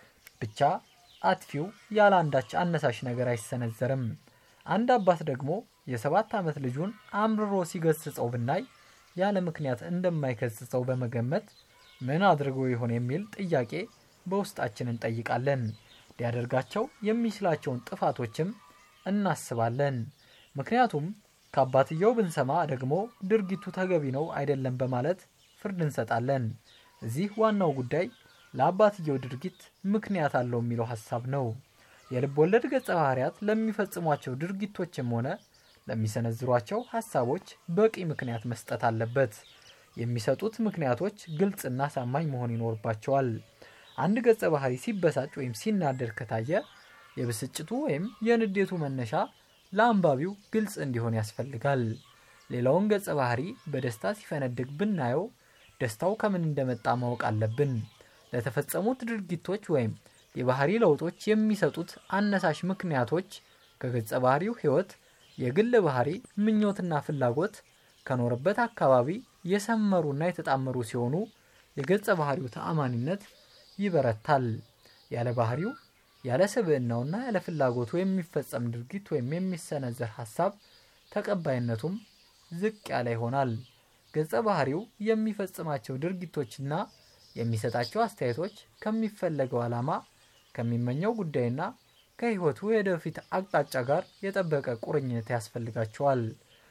ብቻ አጥፊው ያለ አንዳች አነሳሽ ነገር አይሰነዘርም። አንድ አባት ደግሞ የሰባት ዓመት ልጁን አምርሮ ሲገስጸው ብናይ ያለ ምክንያት እንደማይገስጸው በመገመት ምን አድርጎ ይሆን የሚል ጥያቄ በውስጣችን እንጠይቃለን። ሊያደርጋቸው የሚችላቸውን ጥፋቶችም እናስባለን። ምክንያቱም ከአባትየው ብንሰማ ደግሞ ድርጊቱ ተገቢ ነው አይደለም በማለት ፍርድ እንሰጣለን። እዚህ ዋናው ጉዳይ ለአባትየው ድርጊት ምክንያት አለው የሚለው ሀሳብ ነው። የልብ ወለድ ገጸ ባህርያት ለሚፈጽሟቸው ድርጊቶችም ሆነ ለሚሰነዝሯቸው ሀሳቦች በቂ ምክንያት መስጠት አለበት። የሚሰጡት ምክንያቶች ግልጽና አሳማኝ መሆን ይኖርባቸዋል። አንድ ገጸ ባህሪ ሲበሳጭ ወይም ሲናደድ ከታየ የብስጭቱ ወይም የንዴቱ መነሻ ለአንባቢው ግልጽ እንዲሆን ያስፈልጋል። ሌላውን ገጸ ባህሪ በደስታ ሲፈነድቅ ብናየው ደስታው ከምን እንደመጣ ማወቅ አለብን። ለተፈጸሙት ድርጊቶች ወይም የባህሪ ለውጦች የሚሰጡት አነሳሽ ምክንያቶች ከገጸ ባህሪው ሕይወት፣ የግል ባህሪ፣ ምኞትና ፍላጎት ከኖረበት አካባቢ የሰመሩና የተጣመሩ ሲሆኑ የገጸ ባህሪው ተአማኒነት ይበረታል። ያለ ባህሪው ያለ ስብዕናውና ያለ ፍላጎቱ የሚፈጸም ድርጊት ወይም የሚሰነዘር ሀሳብ ተቀባይነቱም ዝቅ ያለ ይሆናል። ገጸ ባህሪው የሚፈጽማቸው ድርጊቶችና የሚሰጣቸው አስተያየቶች ከሚፈለገው ዓላማ ከሚመኘው ጉዳይና ከሕይወቱ የወደፊት አቅጣጫ ጋር የጠበቀ ቁርኝነት ያስፈልጋቸዋል።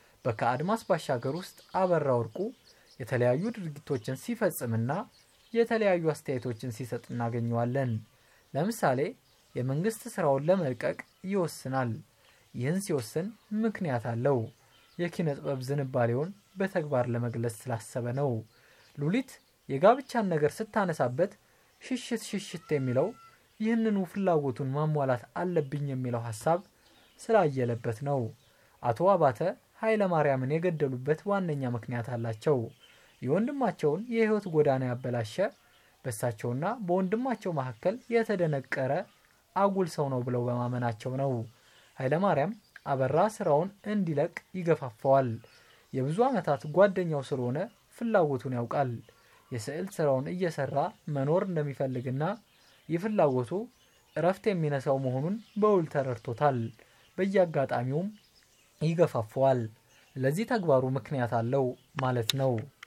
በከአድማስ ባሻገር ውስጥ አበራ ወርቁ የተለያዩ ድርጊቶችን ሲፈጽምና የተለያዩ አስተያየቶችን ሲሰጥ እናገኘዋለን። ለምሳሌ የመንግስት ስራውን ለመልቀቅ ይወስናል። ይህን ሲወስን ምክንያት አለው። የኪነ ጥበብ ዝንባሌውን በተግባር ለመግለጽ ስላሰበ ነው። ሉሊት የጋብቻን ነገር ስታነሳበት ሽሽት ሽሽት የሚለው ይህንኑ ፍላጎቱን ማሟላት አለብኝ የሚለው ሀሳብ ስላየለበት ነው። አቶ አባተ ኃይለ ማርያምን የገደሉበት ዋነኛ ምክንያት አላቸው። የወንድማቸውን የህይወት ጎዳና ያበላሸ በእሳቸውና በወንድማቸው መካከል የተደነቀረ አጉል ሰው ነው ብለው በማመናቸው ነው። ኃይለ ማርያም አበራ ስራውን እንዲለቅ ይገፋፈዋል። የብዙ ዓመታት ጓደኛው ስለሆነ ፍላጎቱን ያውቃል። የስዕል ስራውን እየሰራ መኖር እንደሚፈልግና ይህ ፍላጎቱ እረፍት የሚነሳው መሆኑን በውል ተረድቶታል። በየአጋጣሚውም ይገፋፈዋል። ለዚህ ተግባሩ ምክንያት አለው ማለት ነው።